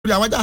lórí àwọn ajá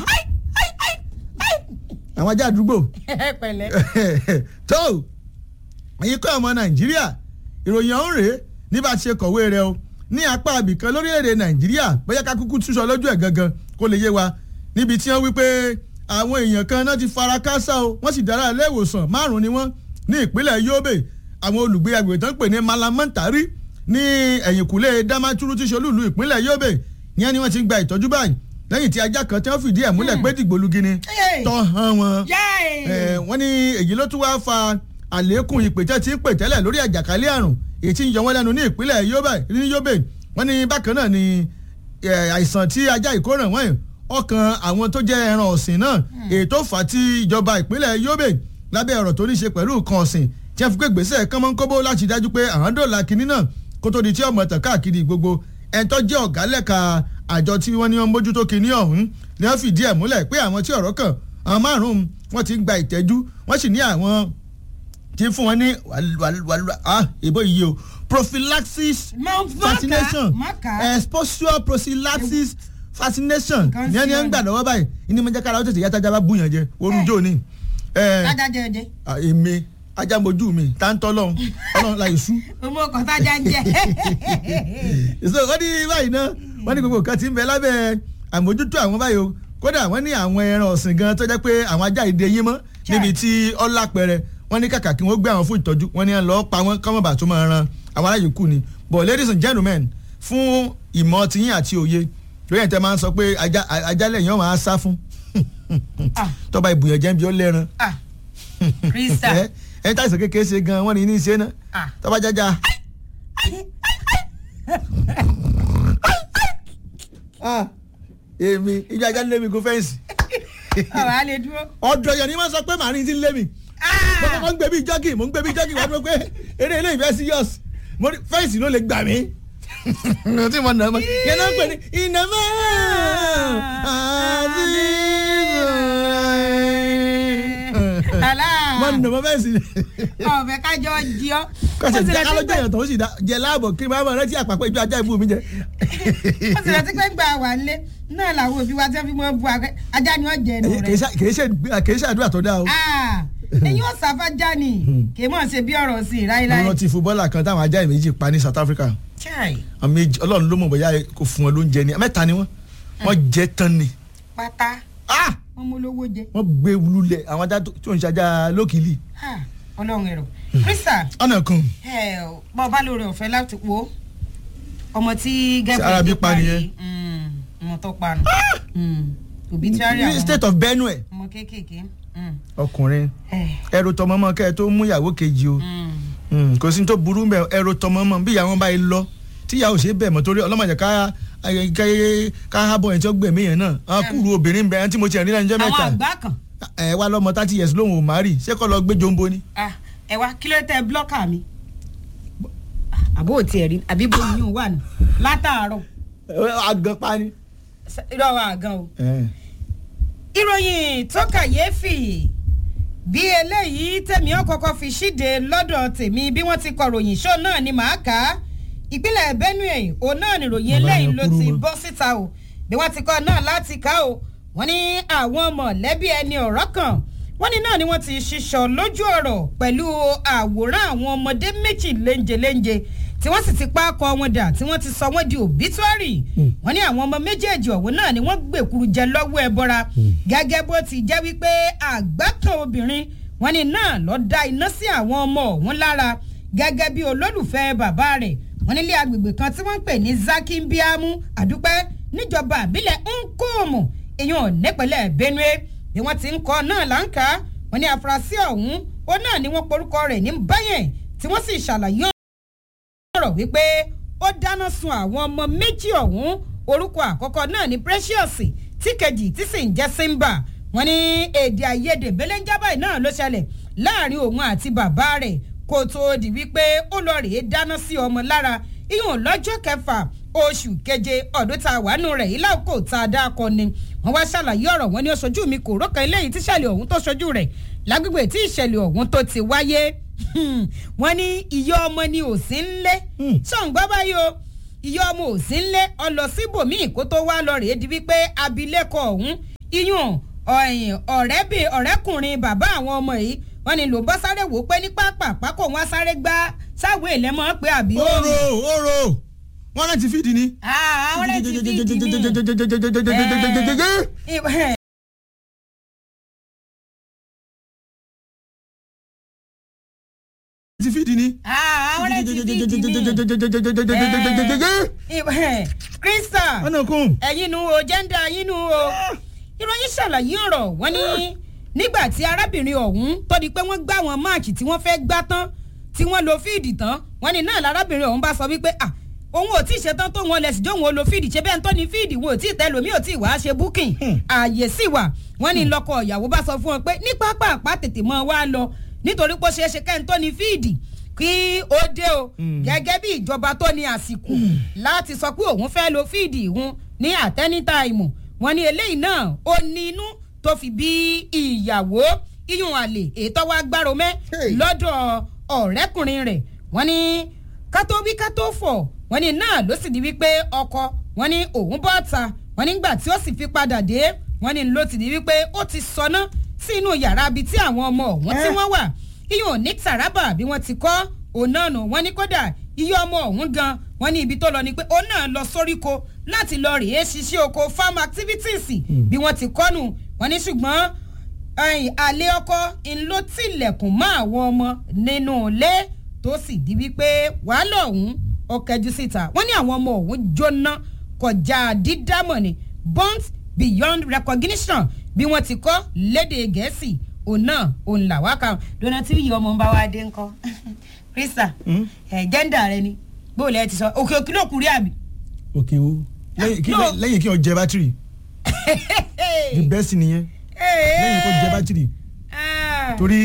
àwọn ajá àdúgbò pẹ̀lẹ́. tó ẹ̀yin kọ́ ọmọ nàìjíríà ìròyìn ọ̀hún rèé ní bá a ṣe kọ̀wé rẹ o ní apá abìkan lórílẹ̀‐èdè nàìjíríà bóyá ká kúkú túṣọ lójú ẹ̀ gangan kó lè yé wa níbi tí wọ́n wí pé àwọn èèyàn kan náà ti fara káásá o wọ́n sì dára ilé ìwòsàn márùn-ún ni wọ́n ní ìpínlẹ̀ yobe àwọn olùgbé agbègbè tó ń pè ní malamantari ní ẹ̀yìnkùlé damaturu tí ṣolúùlú ìpínlẹ̀ yobe yẹn ni wọ́n ti ń gba ìtọ́jú báyìí lẹ́yìn tí ajá kan tí wọ́n fìdí ẹ̀ múlẹ̀ pé dìgbòlugi ni tọ́ hàn wọn wọ́n ní èyí ló tún wá fa àlékún ìpè tẹ́ ti ń pè tẹ́lẹ̀ lórí àjàkálẹ̀ àrùn èyí tí ń yọ wọ́n lẹ́nu ní ìpínlẹ̀ yobe ní yobe wọ́n ní bákan náà ni àìsàn tí ajá ìkóràn wọ́n ọkàn àwọn tó jẹ́ ẹran ọ̀sìn náà èyí tó fà á tí ìjọba ìpínlẹ̀ yobe lábẹ́ ọ̀rọ̀ tó ní ṣe pẹ̀lú nǹkan ọ̀sìn tí wọ́n fi pé gbèsè kánmọ́nkóbó láti dájú pé àwọn dòlà kínní náà kó tó di tí ọmọ tàn káàkiri gbogbo ẹ̀ńtọ́ jẹ́ ọ̀gá lẹ́ka àjọ tí wọ́n ní wọ́n mójútó kínní ọ̀hún ni wọ́n fìdí ẹ̀ múlẹ̀ pé àwọn tí ọ̀rọ̀ kàn àwọn márùn-ún wọ́n ti ń gba ìtẹ́jú wọ́n sì ní àwọn tí fún wọn ní ìbò yìí o prophylaxis vaccination exposure prophylaxis vaccination ní ẹni ẹ ń gbà lọ́wọ́ báyìí ní mo jẹ́ kára ó tètè yá tájà bá búyàn jẹ orun jò ní. tájà jẹ jẹ. èmi ajá mojú mi tá ń tọ́ lọ́hún ọlọ́run la ìṣú. ọmọ ọkọ̀ tájà ń jẹ. ìṣòro wọ́n ní báyìí náà wọ́n ní gbogbo nǹkan ti ń bẹ lábẹ́ àmójútó àwọn báyìí o kódà wọ́n ní àwọn ẹran ọ̀sìn gan tó jẹ́ pé àwọn ajá ìdè yín mọ́ níbi tí ọlá pẹrẹ wọ́n ní kàkà kí wọ́n gbé àwọn fún ìtọ́jú wọ́n ní lọ́ọ́ pa wọ́n kọ́mọ̀bà tó máa ran àwọn aráyè kù ni but ladies and gentlemen fún ìmọ̀ tiyín àti òye lóyè tẹ máa ń sọ pé ajá lẹ́yìn ọ̀hún á sá fún tọ́ba ìbùyàn jẹ́ bí ó lẹ́ran krista ẹ tá ìsàn kékeré ṣe gan wọ́n ní ní í ṣe náà tọ́ba jájá. èmi ibi ajá lé mi kó fẹ́ǹsì. ọ̀rọ̀ á lè dúró. ọ̀dọ̀ yẹn ni wọ́n sọ pé màrín ti ń lé mi. mo kọ́kọ́ ń gbé bí jọ́gì mo ń gbé bí jọ́gì wá dúró pé eré ilé ìfẹ́ serious fẹ́ǹsì ló lè gbà mí tí mo nà mọ yẹn náà ń pè ní ìnàmọ́ àdìsí. mo nà mọ fẹ́ǹsì. ọ̀fẹ́ kájọ jí ọ́. kọ́sẹ̀ jẹ́ kálọ́jọ́ yẹn tó ń sì dá jẹ láàbọ̀ kí n bá rántí àpapọ̀ ìjọ ajá ìbú mi jẹ. ó sì rántí pé gbà wà lé náà làwọn òbí wa tẹ́ fi mọ́ bu ajá ni wọ́n jẹ ẹnu rẹ̀. kì í ṣe àdúrà tó dáa o èyí ò sáfájá ni kì í mọ̀ ṣe bí ọ̀rọ̀ sí i láíláí. mo rántí fúbọ́là kan táwọn ajá ìméjì pa ní South Africa àmì ọlọ́run ló mọ̀ bóyá kò fún wọn lóúnjẹ ni mẹ́ta ni wọ́n wọ́n jẹ tán ni. pátá wọ́n mú lówó jẹ. wọ́n gbé lulẹ̀ àwọn ajá tó ń ṣajá lókìlì. ọlọ́run ẹ̀rọ krista. ọ̀nà kan. bọ́ ọ bá lóore ọ̀fẹ́ láti wo ọmọ tí gẹ́gẹ́ Arabi pa nìyẹn. ọmọ tó pa nù obituary ní state of Benue ọmọ kéékèèké ọkùnrin ẹrù tọmọ mọ kẹ tó mú ìyàwó kejì o kò sí tó burú mẹ ẹrù tọmọ mọ bí ìyàwó bá yẹ lọ tí ìyàwó ṣe bẹ̀ mọ́ torí ọlọ́mọdé ká ká hábọ̀ yẹn tí ó gbẹ̀mí yẹn náà á kúrú obìnrin bẹ̀ ẹni tí mo ti rìn lẹ́nu jẹ́ mẹ́ta àwọn àgbà kan. ẹ wá lọ́mọ thirty years lóhùn ò má rì ṣé kọ́ lọ gbé jombo ni. ẹ wá kí ló tẹ blọ́kà mi àbó ò tiẹ̀ rí àbí bó yín wà ní látàárọ̀. àgàn pa ni. irọ́ wa àgàn o ìròyìn tó kàyéfì bí eléyìí tẹ̀mí ọ̀kọ̀ọ̀kan fi ṣíde lọ́dọ̀ tèmi bí wọ́n ti kọ ròyìn ṣó náà ni màá kà á ìpínlẹ̀ Benue òun náà ni ròyìn eléyìí ló ti bọ́ síta o bí wọ́n ti kọ́ náà láti kà o wọ́n ní àwọn mọ̀lẹ́bí ẹni ọ̀rọ̀ kan wọ́n ní náà ni wọ́n ti ṣiṣọ́ lójú ọ̀rọ̀ pẹ̀lú àwòrán àwọn ọmọdé méjì léńjeléńje tí wọ́n sì ti pa akọ wọn dà tí wọ́n ti sọ wọ́n di òbítúárì wọ́n ní àwọn ọmọ méjèèjì ọ̀hún náà ni wọ́n gbèkuru jẹ lọ́wọ́ ẹ bọ́ra gẹ́gẹ́ bó ti jẹ́ wípé àgbákan obìnrin wọ́n ní náà lọ da iná sí àwọn ọmọ ọ̀hún lára gẹ́gẹ́ bí olólùfẹ́ bàbá rẹ̀ wọ́n nílé agbègbè kan tí wọ́n ń pè ní Zakimbiamu àdúpẹ́ níjọba àbílẹ̀ Nkomo èèyàn nípínlẹ̀ Benue bí wọ́n ti ń kọ́ náà láǹkà wọ́n ní afurasí ọ̀hún ó náà ni wọ́n porúkọ rẹ̀ ní báyẹn tí wọ́n sì ṣàlàyé sọ̀rọ̀ wípé ó dáná sun àwọn ọmọ méjì ọ̀hún orúkọ àkọ́kọ́ náà ní Precious tí kejì tí sì ń jẹ́ Simba wọ́n ní èdè àìyedè belenjaba náà ló ṣẹlẹ̀ láàrin òun àti bàbá rẹ̀ kó tóó di wípé ó lọ rèé dáná sí ọmọ lára ìyún lọ́jọ́ kẹfà oṣù keje ọdún tá a wà nù rẹ̀ yìí láòkó tá a dá akọ ni wọ́n wá ṣàlàyé ọ̀rọ̀ wọn ní oṣojú mi kò rọ́kàn eléyìí tíṣẹ̀lẹ̀ ọ̀hún tó ṣojú rẹ̀ lágbègbè tí ìṣẹ̀lẹ̀ ọ̀hún tó ti wáyé wọ́n ní ìyá ọmọ ni ò sí ń lé ṣọ̀ǹgbọ́ báyìí o ìyá ọmọ òsì ńlẹ̀ ọlọ síbòmíì kó tó wá lọ rèé di wípé abilékọ ọ̀hún iyùn ọ̀rẹ́bìn ọ̀rẹ́kùnrin bàbá àwọn ọmọ yìí wọ́n ní ló bọ́ sáré wò pé ní pápá kó wọ́n sáré gbá sáwé ìlẹ́mọ̀ pé àbí. oro oro wọn náà ti fìdí ni. àwọn rẹ̀ ti fìdí ni. ti fìdí ni. àwọn rẹ̀ ti fìdí ni. krista ọ̀nà kún. ẹ̀yin nu o jẹ́ńdà yín nu o ìròyìn ṣàlàyé ọ̀rọ̀ wọ́n ní nígbà tí arábìnrin ọ̀hún tó di pé wọ́n gbá wọn máàkì tí wọ́n fẹ́ gbá tán tí wọ́n lo fíìdì tán wọ́n ní náà lárábìnrin ọ̀hún bá sọ wípé ah òun ò tí ì ṣetán tó wọn lẹ̀sìn jóun ó lo fíìdì ṣe bẹ́ẹ̀ tó ní fíìdì wọn ò tí ì tẹ́ lómi ò tí ì wá ṣe búkìn ààyè sì wà wọ́n ní lọ́kọ ìyàwó bá sọ fún wọn pé ní pápá àpá tètè mọ́ wá lọ nítorí pé ó ṣeé ṣe kẹ́ni tó ní fíìdì kí ó dé o gẹ́gẹ́ bí ìjọba tó ní àsìkò láti sọ pé òun fẹ́ lo fíìdì ìhun ní àtẹ́nítàìmù wọ́n ní eléyìí náà ó ní inú tó fi bí ìyàwó iyùn àlè ètò wa gbárò mẹ́ lọ́dọ̀ ọ̀rẹ́kùnrin rẹ̀ wọ́n ní kátó wí kátó fọ̀ wọ́n ní náà ló sì di wípé ọkọ wọ́n ní òun bọ́ ta wọ́n nígbà tí ó sì fi padà dé wọ́n ní ló ti di wípé ó ti sọná sínú yàrá ibi tí àwọn ọmọ ọ̀hún tí wọ́n wà iyùn ní Taraba bí wọ́n ti kọ́ òun náà nù wọ́n ní kódà iye ọmọ ọ̀hún gan wọ́n ní ibi tó lọ ni pé òun náà lọ sóríko láti lọ rèé ṣiṣẹ́ oko farm activities bí wọ́n ti kọ́nù wọ́n ní ṣùgbọ́n àlè ọkọ ń ló tilẹ̀kùn mọ́ àwọn ọmọ nínú ilé tó sì di wípé wàhálà ọ̀hún ó kẹjú síta wọ́n ní àwọn ọmọ ọ̀hún jóná kọjá dídámọ̀ ni burnt beyond recognition bí wọ́n ti kọ́ lédè gẹ̀ẹ́sì òun náà òun là wá kan dọ́nà tí yìí ọmọ ń bá wa dé ńkọ́ krista ẹ̀ jẹ́ńdà rẹ ni bóòlù ẹ ti sọ òkè òkè ló kúrẹ́ àbí. òkè o lẹ́yìn kí o jẹ bátìrì the best nìyẹn lẹ́yìn kó jẹ bátìrì torí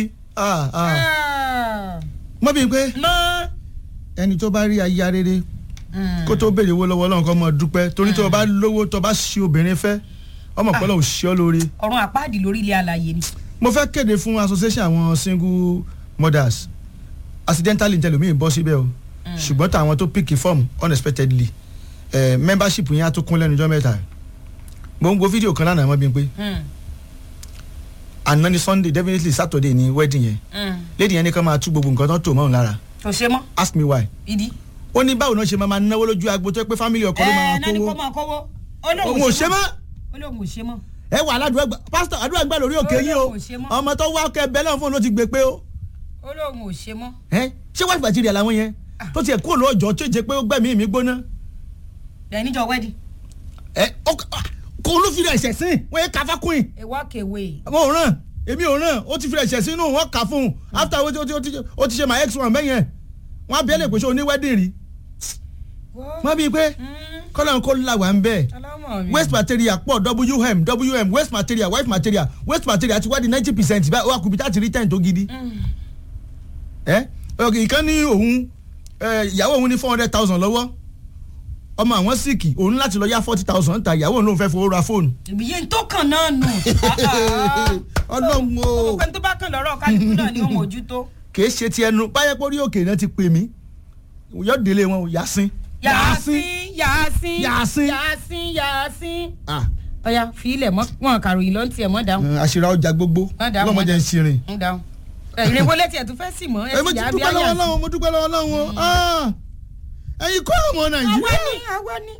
mọ́ bí pé ẹni tó bá rí aya rere kó tó béèrè owó lọ́wọ́ ọlọ́run kó mọ̀ dúpẹ́ torí tó o bá lówó tó o bá ṣe obìnrin fẹ́ ọmọ pẹ̀lú òṣìṣẹ́ ọ lóore. ọ̀run àpáàdì lórí ilé alàyè ni. mo fẹ́ kéde fún association àwọn single mothers accidentally ntẹlomiin bọ́ síbẹ̀ o ṣùgbọ́n táwọn tó pick form unexpectedly eh, membership yẹn á tó kún lẹ́nu ọjọ́ mẹ́ta mo ń wo fídíò kan lánàá mọ́ bí n pé àná ni sunday definitely saturday ni wedding yẹn lady yẹn ní ká máa tú gbogbo nǹkan tó tó mọ́ òun lára kò ṣe mọ́ ask me why ìdí. ó ní báwo náà ṣe máa máa náwó lójú agbo tó yẹ pé family ọkọ ló ẹ máa náà ni kò kówó máa kówó òun ò ṣe mọ́ olóhùn ò ṣe mọ́. ẹ wà aládùúgbò gbà pásítọ̀ àdúrà gbà lórí òkè yín o Olóhùn ò ṣe mọ́. ọmọ tó wá ọkẹ bẹ́ẹ̀ náà fún un ló ti gbé pé o olóhùn ò ṣe mọ́. ẹ ṣé wáṣí bàtìrì ẹ̀ làwọn yẹn tó tiẹ̀ kúrò lọ́jọ́ tó jẹ́ pé ó gbẹ̀mí mi gbóná lẹ́yìn níjọ wẹ́dì ẹ ó- kó ló fi rẹ̀ ṣẹ̀ sìn wọ́n yẹ káfá kún yìí a walk away. mo ò ràn èmi ò ràn ó ti fi rẹ̀ ṣẹ̀ sínú wọn kà fún un after ó ti- ó ti- ó ti ó ti ṣe my ex one bẹ́yẹn wọ́n á bí ẹ lè pèsè oní wedding rí wọ́n bí i pé kọ́lá ń kó làwà ń bẹ́ẹ̀ ọlọ́mọ mi. waste material pọ̀ wm wm waste material wife material waste material ti wá di ninety percent báyìí ó wà kùbí táti rí ten tó gidi. ẹ ọkì ìkan ní òun ẹ, ìyàwó òun ní four hundred thousand lọ́wọ́ ọmọ àwọn síìkì òun láti lọ yá forty thousand ta ìyàwó òun ló ń fẹ́ fowó ra fóònù. ìbíyẹn tó kàn náà nù. ọlọ́run o gbogbo ẹni tó bá kàn lọ́rọ̀ kálukú náà ni ó mójútó. kìí ṣe ti ẹnu báyẹ̀ pé orí òkè náà ti pè mí yóò délé wọn o yàsín. yàásín yàásín Yàásín. yàásín yàásín. Ah, ọ̀ya fi ilẹ̀ mọ́ wọn kàròyìn ló ń tiẹ̀ mọ́ dáhùn. àṣírà ọjà gbogbo Má dáhùn, má lọ́mọdé ń ṣirin. ń dáhùn. ìrèwọ́ létí ẹ̀ tún fẹ́ sì mọ́ ẹ ẹ mo sì ti yà á bí dúpẹ́ lọ́wọ́ àyà. Ọlọ́run mo dúpẹ́ lọ́wọ́ Ọlọ́run o Ah, ẹ̀yin kọ́ ọmọ àwa nàìjíríà. ni àwa ni.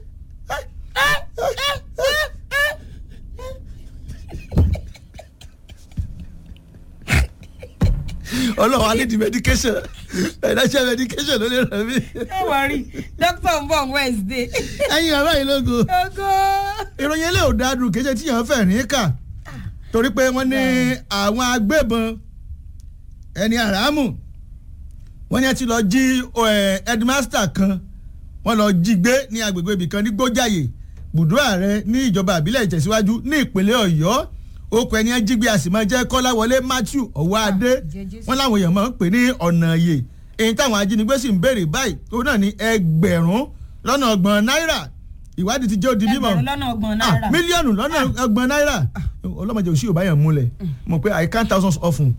ọlọ́run alẹ́ di medication financial medication ló lè ràn mí. ẹ wọ rí dókítà ń bọ̀ wednesday. ẹ̀yin ará yìí lógo ogo. ìròyìn ilé ò dáadùn kì í ṣe tíyàn fẹ́ rìn kà torí pé wọ́n ní àwọn agbébọn ẹni àràmù wọ́n ní ẹ ti lọ jí ẹ, headmaster kan wọ́n lọ jí gbé ní agbègbè ibìkan ní gbójàyè bùdó ààrẹ ní ìjọba àbílẹ̀ ìtẹ̀síwájú ní ìpínlẹ̀ ọ̀yọ́ okùn ẹni ẹ jí gbé a sì máa jẹ́ kọ́láwọlé matthew ọ̀wáadé jẹ́ wọ́n láwọn èèyàn máa ń pè ní ọ̀nà yè èyí táwọn ajínigbé sì ń béèrè báyìí òun náà ní ẹgbẹ̀rún lọ́nà ọgbọ̀n náírà ìwádìí ti jẹ́ òdi mímọ́ ẹgbẹ̀rún lọ́nà ọgbọ̀n Ah, náírà. mílíọ̀nù lọ́nà ọgbọ̀n náírà ọlọ́mọdé òsì ò bá yàn múlẹ̀ mọ̀ pé i count thousands often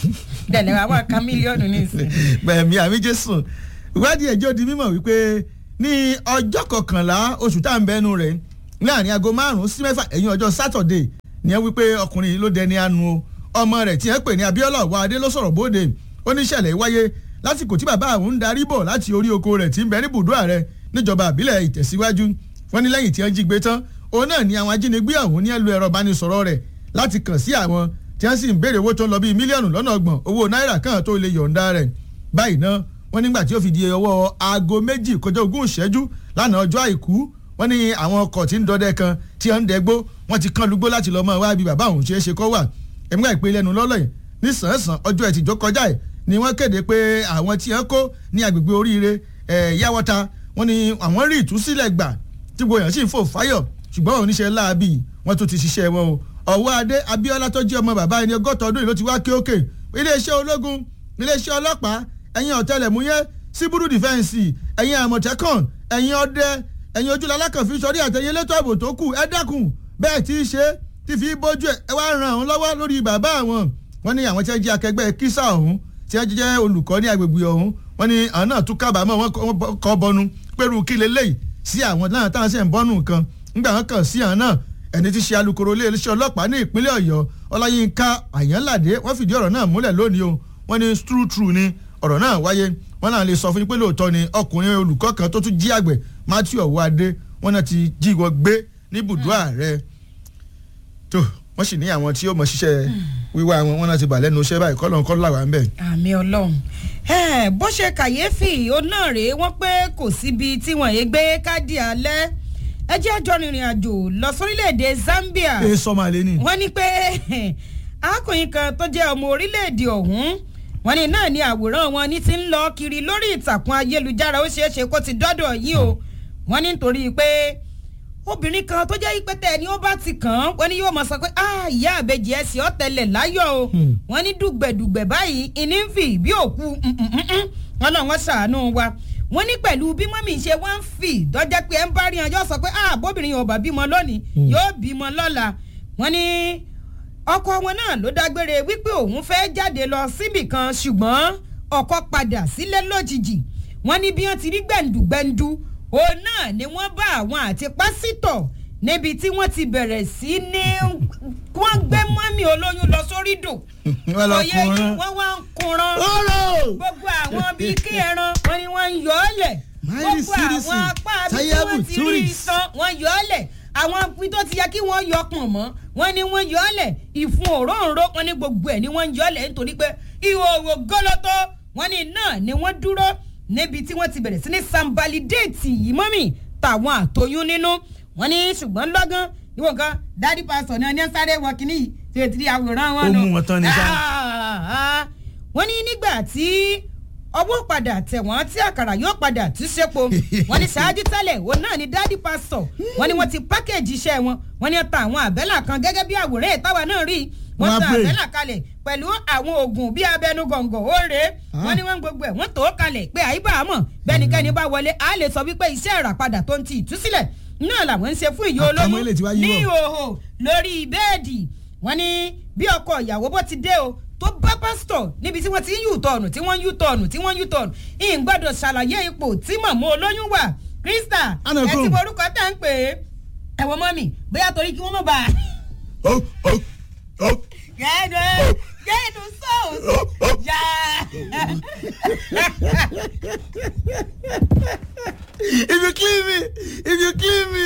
dẹ̀lẹ̀ wà wà ká mílíọ̀nù ní ìsìn. bẹ̀ẹ̀mí àmì jésù ìwádìí ẹ̀jẹ̀ di mímọ̀ wípé ní ọjọ́ kọkànlá oṣù tá à ń bẹnu rẹ̀ láàrin aago márùn-ún sí mẹ́fà ẹ̀yìn ọjọ́ sátọ̀dé ni ẹ wípé ọkùnrin yìí ló dẹni anu o ọmọ rẹ̀ tí ẹ pè ní Abíọ́lá Ọwọ́adé ló sọ̀rọ̀ bóde ó ní ìṣẹ̀lẹ̀ wáyé lásìkò tí bàbá àwọn ń darí bọ̀ láti orí oko rẹ̀ tí ń bẹ ní bùdó ààrẹ níjọba àbílẹ̀ ìtẹ̀síwájú wọ́n ní lẹ́yìn tí wọ́n jí gbé tán òun náà ni àwọn ajínigbé ọ̀hún ní ẹ lo ẹ̀rọ ìbánisọ̀rọ̀ rẹ̀ láti kàn sí àwọn tí wọ́n sì ń béèrè owó tó ń lọ bíi mílíọ̀nù lọ́nà ọgbọ̀n owó náírà kan tó lè yọ̀ǹda rẹ̀ báyìí náà wọ́n nígbà tí ó fi di ọwọ́ aago méjì kọjá ogún ìṣẹ́jú lánàá ọjọ́ àìkú wọ́n ní àwọn ọkọ̀ tí ń dọdẹ kan tí wọ́n ń dẹgbó wọ́n ti kán lugbó láti lọ́ọ́ mọ́ wá bí bàbá òun ṣe é ṣe kọ́ wà ẹ̀mí àìpé lẹ́nu lọ́lọ́ yìí ní sàn-án ọjọ́ ẹtì tó kọjá ẹ̀ ni wọ́n kéde pé àwọn tí wọ́n kó ní agbègbè oríire yáwọ́ta wọ́n ní àwọn rí ìtúsílẹ̀ gbà tí gbogbo èèyàn sì ń fò fáyọ̀ ṣùgbọ́n oníṣẹ́ láabi wọ́n tún ti ṣiṣẹ́ wọn o ọ̀wọ́ adé Abíọ́lá tó jẹ́ ọmọ bàbá ẹni ọgọ́ta ọdún yìí ló ti wá kí òkè iléeṣẹ́ ológun iléeṣẹ́ ọlọ́pàá ẹ̀yin ọ̀tẹlẹ̀múyẹ́ síbúrú dìfẹ́ǹsì ẹ̀yin àmọ̀tẹ́kàn ẹ̀yin ọdẹ ẹ̀yin ojúlọ alákànfin sọrí àtẹ̀yìn elétò ààbò tó kù ẹ dákun bẹ́ẹ̀ tí í ṣe tí fi bójú ẹ̀ ẹ wá ran àwọn lọ́wọ́ lórí bàbá àwọn wọ́n ní àwọn tí wọ́n jẹ́ akẹgbẹ́ kísà ọ̀hún tí wọ́n jẹ́ olùkọ́ ní agbègbè ọ̀hún wọ́n ní àwọn náà tún kábàámọ̀ wọ́n kọ́ bọnu pẹ̀lú kí leléyìí sí àwọn náà táwọn sì ń bọ́nù kan nígbà wọn kàn sí àwọn náà ẹni tí ṣe alukoro iléeṣẹ́ ọlọ́pàá ní ìpínlẹ̀ ọ̀yọ́ ọláyínká àyànládé wọ́n fìdí ọ̀rọ̀ náà múlẹ̀ lónìí o wọ́n ní true true ni ọ̀rọ̀ náà wáyé wọ́n náà lè sọ fún yín pé lóòótọ́ ni ọkùnrin olùkọ́ kan tó tún jí àgbẹ̀ matthew ọ̀wádé wọ́n náà ti jí wọ́n gbé ní ibùdó ààrẹ tó wọ́n sì ní àwọn tí ó mọ̀ ṣiṣẹ́ wíwá wọn wọ́n náà ti bà lẹ́nu iṣẹ́ báyìí kọ́lọ́n kọ́ làwọn ń bẹ̀. àmì ọlọ́run bó ṣe kàyéfì ó náà rèé wọ́n pé kò síbi tí wọ́n yé gbé káàdì alẹ́ ẹ jẹ́ àjọ rìnrìn àjò lọ sórílẹ̀‐èdè Zambia ẹ sọmọ àlẹ ni. wọ́n ní pé arákùnrin kan tó jẹ́ ọmọ orílẹ̀‐èdè ọ̀hún wọ́n ní náà ni àwòrán wọn ní ti ń lọ kiri lórí ìtàkùn ayélujára ó ṣeé ṣe kó ti dọ́dọ̀ yìí o wọ́n ní nítorí pé obìnrin kan tó jẹ́ ìpẹ́tẹ́ ni ó bá ti kàn án wọ́n ní yóò mọ̀ sọ pé ìyá àbẹ̀jì ẹ̀sìn ọ̀tẹlẹ̀ láyọ̀ o wọ́n ní dùgbẹ̀dùgbẹ̀ báyìí ìní ń fi bí òkú wọn náà wọ́n ṣàánú wa wọ́n ní pẹ̀lú bí mọ́mì ṣe wá ń fì dọ́jẹ́ pé ẹ ń bá rí ọjọ́ sọ pé bóbìnrin yóò bá bímọ lónìí yóò bímọ lọ́la wọ́n ní ọkọ wọn náà ló dágbére wípé òun fẹ́ jáde lọ síbì kan ṣùgbọ́n ọkọ padà sílé lójijì wọ́n ní bí wọ́n ti rí gbẹ̀ǹdùgbẹ̀ǹdù òun náà ni wọ́n bá àwọn àti pásítọ̀ níbi tí wọ́n ti bẹ̀rẹ̀ sí ní wọ́n gbé mọ́mì olóyún lọ sórí dò òye yìí wọ́n wá ń kunran gbogbo àwọn bíi kí ẹran wọ́n ní wọ́n ń yọ ọ́ lẹ̀ gbogbo àwọn apá bí wọ́n ti rí iṣan wọ́n yọ ọ́ lẹ̀ àwọn ibi tó ti yẹ kí wọ́n yọ pọ̀n mọ́ wọ́n ní wọ́n yọ ọ́ lẹ̀ ìfun òróǹro wọ́n ní gbogbo ẹ̀ ni wọ́n ń yọ ọ́ lẹ̀ nítorí pé ìhòòhò gọ́lọ́tọ́ wọ́n ní náà ni wọ́n dúró níbi tí wọ́n ti bẹ̀rẹ̀ sí ní sambalidéètì yìí mọ́mì tàwọn àtọyún nínú wọ́n ní ṣùgbọ́n lọ́gán ìwọ̀n kan dádì pásítọ̀ náà ní sáré wọ kínní yìí tí o ti rí àwòrán wọn ó mú wọn tán ní sá. wọ́n ní nígbà tí ọwọ́ padà tẹ̀ wọ́n tí àkàrà yóò padà tú sépo wọ́n ní ṣáájú tẹ́lẹ̀ òun náà ni dádì pásítọ̀ wọ́n ní wọ́n ti pákéjì iṣẹ́ wọn wọ́n ní ta àwọn àbẹ́là kan gẹ́gẹ́ bí àwòrán ìtawà náà rí wọ́n ta àbẹ́là kalẹ̀ pẹ̀lú àwọn oògùn bíi abẹnú gọ̀ǹgọ̀ ó rèé wọ́n ní wọ́n gbogbo ẹ̀ wọ́n tó kalẹ̀ pé àyíbá àmọ̀ bẹ́nikẹ́ni bá wọlé a lè sọ wípé iṣẹ́ ìràpadà tó ń ti ìtúsílẹ̀ náà làwọn ń ṣe fún ìyá olóyún ní ìhòòhò lórí bẹ́ẹ̀dì wọ́n ní bí ọkọ ìyàwó bó ti dé o tó bá pásítọ̀ níbi tí wọ́n ti ń yù tọ̀nù tí wọ́n ń yù tọ̀nù tí wọ́n ń yù tọ̀nù ìyìn gbọ́dọ̀ ṣàlàyé ipò tí màmú olóyún wà krista ẹ ti borúkọ tá ń pè é ẹ̀wọ̀n mọ́mì bóyá torí kí wọ́n mọ̀ bá a. gẹ́gẹ́ gẹ́gẹ́ sọ́ọ̀sì yá. if you kill me if you kill me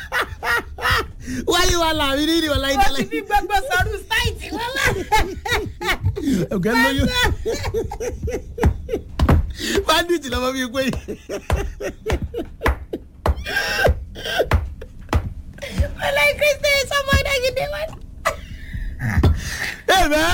wáyé wa là mí nínú ọ̀la wọ́n ti fi gbogbo sọ̀rọ̀ sáìtì wọn lọ. ọ̀gá lóyún bandit lọ́mọ bíi pé. wọlé kristi sọmọ ọdẹ gidi wọn. ẹ bẹ́ẹ̀.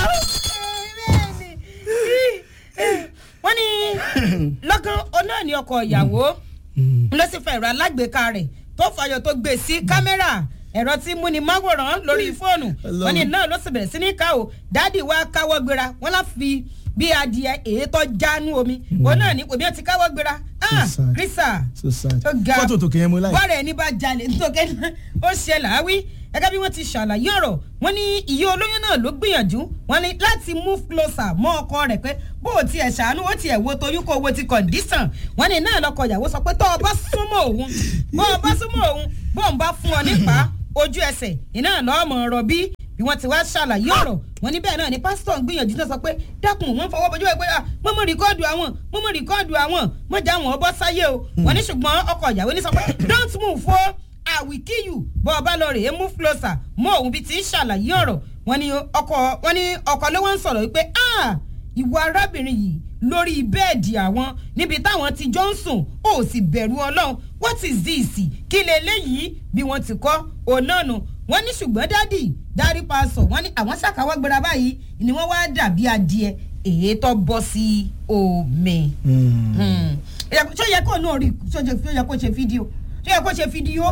wọ́n ní lọ́gán ọ̀nà ni ọkọ ìyàwó ló sì fẹ́ ẹ̀rọ alágbèéká rẹ̀ tó fàyọ̀ tó gbé sí kámẹ́rà ẹ̀rọ tí múni máwòrán lórí fóònù wọ́n ní náà ló sì bẹ̀rẹ̀ sí ní ká o dáàdì wa káwọ́ gbéra wọ́n lá fi bí adìẹ èétọ́ jánu omi òun náà ní omi ọtí káwọ́ gbéra krista so sad fọ́tò tó kẹ́yẹ́ mú láì. bọ́ọ̀rẹ̀ ẹni bá jalè nítorí ó ṣe làáwí gẹ́gẹ́ bí wọ́n ti ṣàlàyé ọ̀rọ̀ wọ́n ní ìyá olóyún náà ló gbìyànjú wọ́n ní láti move closer mọ́ ọkọ rẹ̀ pé bó o tiẹ̀ ṣàánú ó tiẹ̀ wo toyún kó owó ti condition wọ́n ní náà lọ́kọ ìyàwó sọ pé tó o bá súnmọ́ òun bó o bá súnmọ́ òun bó o bá fún ọ nípa ojú ẹsẹ̀ iná lọ́mọ ọ̀rọ̀ bí bí wọ́n ti wá ṣàlàyé ọ̀rọ̀ wọn ní bẹ́ẹ̀ náà ni pásítọ̀ ń gbìyànjú náà sọ pé dákun wọ́n fọwọ́ bójú ẹ pé mo mọ̀ rìkọ́ọ̀dù àwọn mo mọ̀ rìkọ́ọ̀dù àwọn mo já wọn bọ́ sáyé o wọ́n ní ṣùgbọ́n ọkọ ìyàwó ní sọ pé don't move o I will kill you bọ́ ọba lọ rèé move closer mọ́ òun bí ti ń ṣàlàyé ọ̀rọ̀ wọ́n ní ọkọ wọ́n ní ọkọ ló wá ń sọ̀rọ̀ wípé ah ìwọ arábìnrin yìí lórí bẹ́ẹ̀dì àwọn níbi táwọn ti jọ ń sùn ó sì bẹ̀rù ọlọ́run what is this kí leléyìí bí wọ́n ti kọ́ òun náà nù wọ́n ní ṣùgbọ́n dádì dárí paṣọ wọ́n ní àwọn ṣàkáwọ́ gbéra báyìí ni wọ́n wá dàbí adìẹ èyí tó bọ́ sí omi. ṣó yẹ kó náà rí ṣó yẹ kó ṣe fídíò ṣó yẹ kó ṣe fídíò.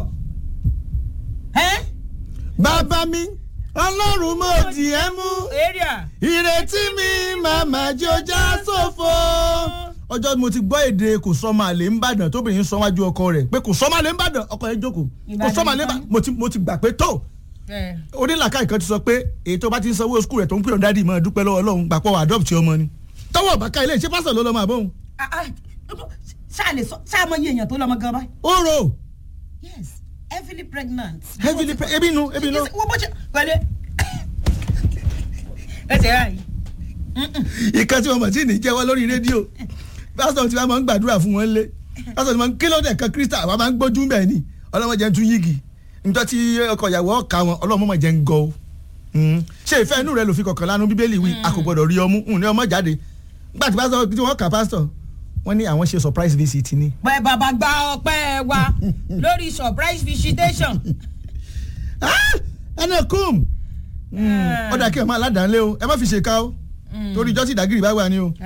bàbá mi ọlọ́run mo tiẹ̀ mú ìrètí mi màmá jọjá ṣòfò. ọjọ́ mo ti gbọ́ èdè kò sọ́mọ àlè ń bàdàn tóbìnrin sọ wájú ọkọ rẹ̀ pé kò sọ́mọ àlè ń bàdàn ọkọ yẹn jókòó kò sọ́mọ àlè ń bàdàn mo ti gbà pé tó onílàkà ìkan ti sọ pé èyí tó bá ti ń sanwó skul rẹ̀ tó ń pè ọ́n dádì mọ́ dúpẹ́ lọ́wọ́ ọlọ́run gbàpọ̀ adopt ọmọ ni tọwọ́ bàkà ilé ìṣe pásítọ̀ ló lọ́mọ àbóhùn. ṣáà lè sọ ṣáà mọ iye èèyàn tó lọ́mọ gan báyìí. ó rò. yes heavily pregnant. heavily pregnant ebi nu ebi nu. wọ́n bó ṣe pẹ̀lẹ́ ẹ ṣe ráàyè. ìkan tí wọn mọ̀ tí ì ní jẹ́wọ́ lórí rédíò pásítọ̀ tí wọ́n máa ń gbàdúrà fún wọn lé pásítọ̀ tí wọ́n kí ló dẹ̀ kan kírísítà àwọn máa ń gbójú bẹ́ẹ̀ ni ọlọ́mọdé tún yígi níjọ́ tí ọkọ ìyàwó ọ̀ka wọn ọlọ́mọ jẹ́ ń gọ́ o ṣé ìfẹ́ inú rẹ ló fi kọ̀ọ̀kan lánú bíbélì wí a kò gbọ́dọ̀ rí ọmú ní ọmọ jáde nígbà tí pásítọ̀ tí wọ́n kà pásítọ̀ wọ́n ní àwọn ṣe surprise visit ni. pẹ bàbá gba ọpẹ́ wa lórí surprise visitation. ẹnì kùm ọ̀dà kí ẹ máa ládàá-lé o ẹ má fi ṣèkà o torí ìjọ́ tí ìdágìrì bá wà ní o.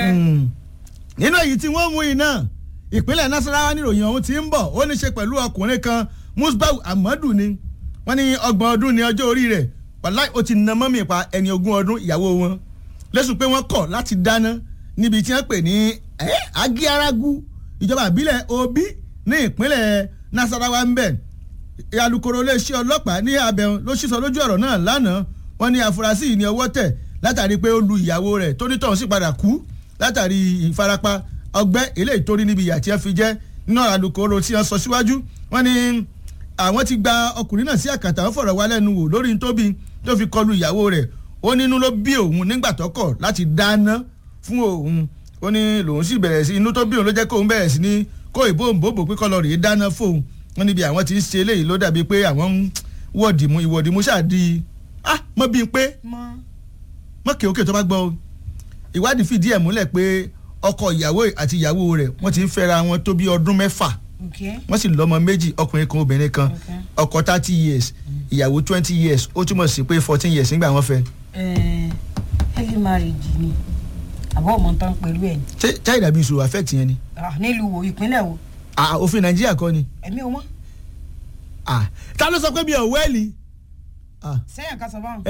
nínú èyí tí wọ́n mú iná ìpínlẹ̀ nasarawa níròyìn ọ̀hún ti ń bọ̀ ó ní ṣe pẹ̀lú ọkùnrin kan musbau amadu ni wọ́n ní ọgbọ̀n ọdún ní ọjọ́ orí rẹ̀ wàláì ó ti na mọ́mì pa ẹni ogún ọdún ìyàwó wọn lẹ́sùn pé wọ́n kọ̀ láti dáná níbi tí wọ́n pè ní agiaragu ìjọba àbílẹ̀ obi ní ìpínlẹ̀ nasarawa ń bẹ̀ alukoro iléeṣẹ́ ọlọ́pàá ní abẹ́hùn ló sísọ lójú ọ̀rọ̀ náà lánàá wọ́n ní afurasí yìí ní ọwọ́ tẹ̀ látàrí pé ó lu ìyàwó rẹ̀ tó nítọ̀hún sì padà kú látàrí ìfarapa ọgbẹ́ eléyìí tó rí níbi ìyà tí wọ́n fi jẹ́ náà alukoro tí wọ́n sọ síwájú wọ́n ní àwọn ti gba ọkùnrin náà sí àkàtà ó fọ̀rọ̀ wá lẹ́nu wò lórí tóbi tó fi kọlu ìyàwó rẹ̀ ó nínú ló bí òun nígbà tó kọ̀ láti dáná fún òun ó ní lòun sì bẹ̀rẹ̀ sí inú tó bí òun ló jẹ́ kóun bẹ̀rẹ̀ sí ní kó ìbòǹbòbò pé kọ́lọ́ rèé dáná fóun wọn níbi àwọn tí ń ṣe eléyìí ló dàbí pé àwọn ń wọ̀dìmú ìwọ̀dìmú ṣáàdì ah mọ́ bíi pé mọ́ kí òkè tó bá gbọ́ o ìwádìí fìdí ẹ̀ múlẹ̀ pé ọkọ ìyàwó àti ìyàwó rẹ̀ wọ́n ti ń fẹ́ra wọn tó bí ọdún mẹ́fà wọ́n sì lọ́mọ méjì ọkùnrin kan obìnrin kan ọkọ thirty years ìyàwó twenty years ó túmọ̀ sí pé fourteen years nígbà wọ́n fẹ́. heavy marriage ni àbọ̀ ọmọ tán pẹ̀lú ẹ̀. ṣé china bí ìṣòro affect yẹn ni. nílùú wo ìpínlẹ̀ wo. òfin nàìjíríà kọ́ ni. ẹ̀mí o mọ́. ta ló sọ pé mi ò wẹ́ẹ̀lì. sẹ́yìn ká sọ báwọn.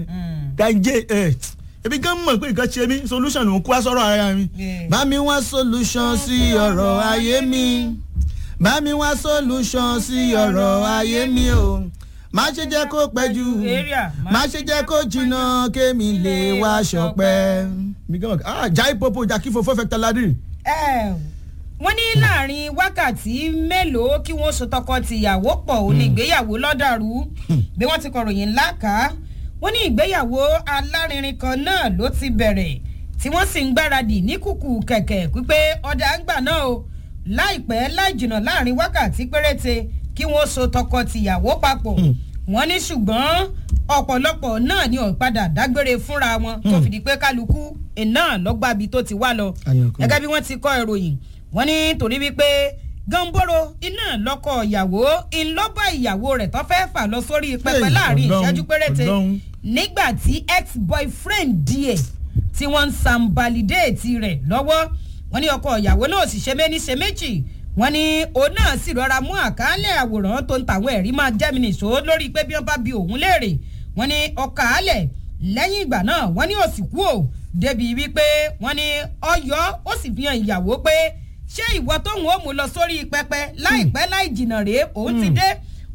danje ebi gan mọ̀ pé nǹkan ṣe mí solution ló ń kó sọ̀rọ̀ ara mi. bá mi wá solution sí ọ̀rọ̀ ayé mi bá mi wá solution sí ọ̀rọ̀ ayé mi o má ṣe jẹ́ kó pẹ́ jù má ṣe jẹ́ kó jìnnà kémi lè wá ṣọpẹ́. jai popo jaki fofo fẹ́ tẹ́ládì. wọ́n ní láàrin wákàtí mélòó kí wọ́n so tọkọ-tìyàwó pọ̀ ò ní ìgbéyàwó lọ́dàrú bí wọ́n ti kọ̀ròyìn ńlá ká wọ́n ní ìgbéyàwó alárinrin kan náà ló ti bẹ̀rẹ̀ tí wọ́n sì ń gbáradì ní kùkù kẹ̀kẹ́ pípé ọ̀dà ń gbà náà o láìpẹ́ láì jìnnà láàrin wákàtí péréte kí wọ́n so tọkọ-tìyàwó papọ̀ wọ́n ní ṣùgbọ́n ọ̀pọ̀lọpọ̀ náà ni ọ̀padà dágbére fúnra wọn tó fìdí pé kálukú iná lọ́gbàbí tó ti wá lọ gẹ́gẹ́ bí wọ́n ti kọ́ ìròyìn wọ́n ní torí wípé gánbóró iná lọ́kọ̀ ìyàwó ńlọ́bà ìyàwó rẹ̀ tó fẹ́ fà lọ sórí pẹpẹ láàrin ìṣẹ́jú péréte nígbà tí ex-boyfriend díẹ̀ tí wọ́n ń sanbalidéètì rẹ̀ lọ́wọ́ wọ́n ní ọkọ ìyàwó náà sì ṣe méní ṣe méjì wọ́n ní òun náà sì rọra mú àkàálẹ̀ àwòrán tó ń tàwọn ẹ̀rí máa jẹ́mìnì ṣó lórí pé bí wọ́n bá bi òun léèrè wọ́n ní ọkà álẹ̀ lẹ́yìn ìgbà náà wọ́n ní òsì kú ò débi wípé wọ́n ní ọyọ́ ó sì fi hàn ìyàwó pé ṣé ìwọ tóun ó mú lọ sórí pẹpẹ láìpẹ́ láì jìnnà rèé òun ti dé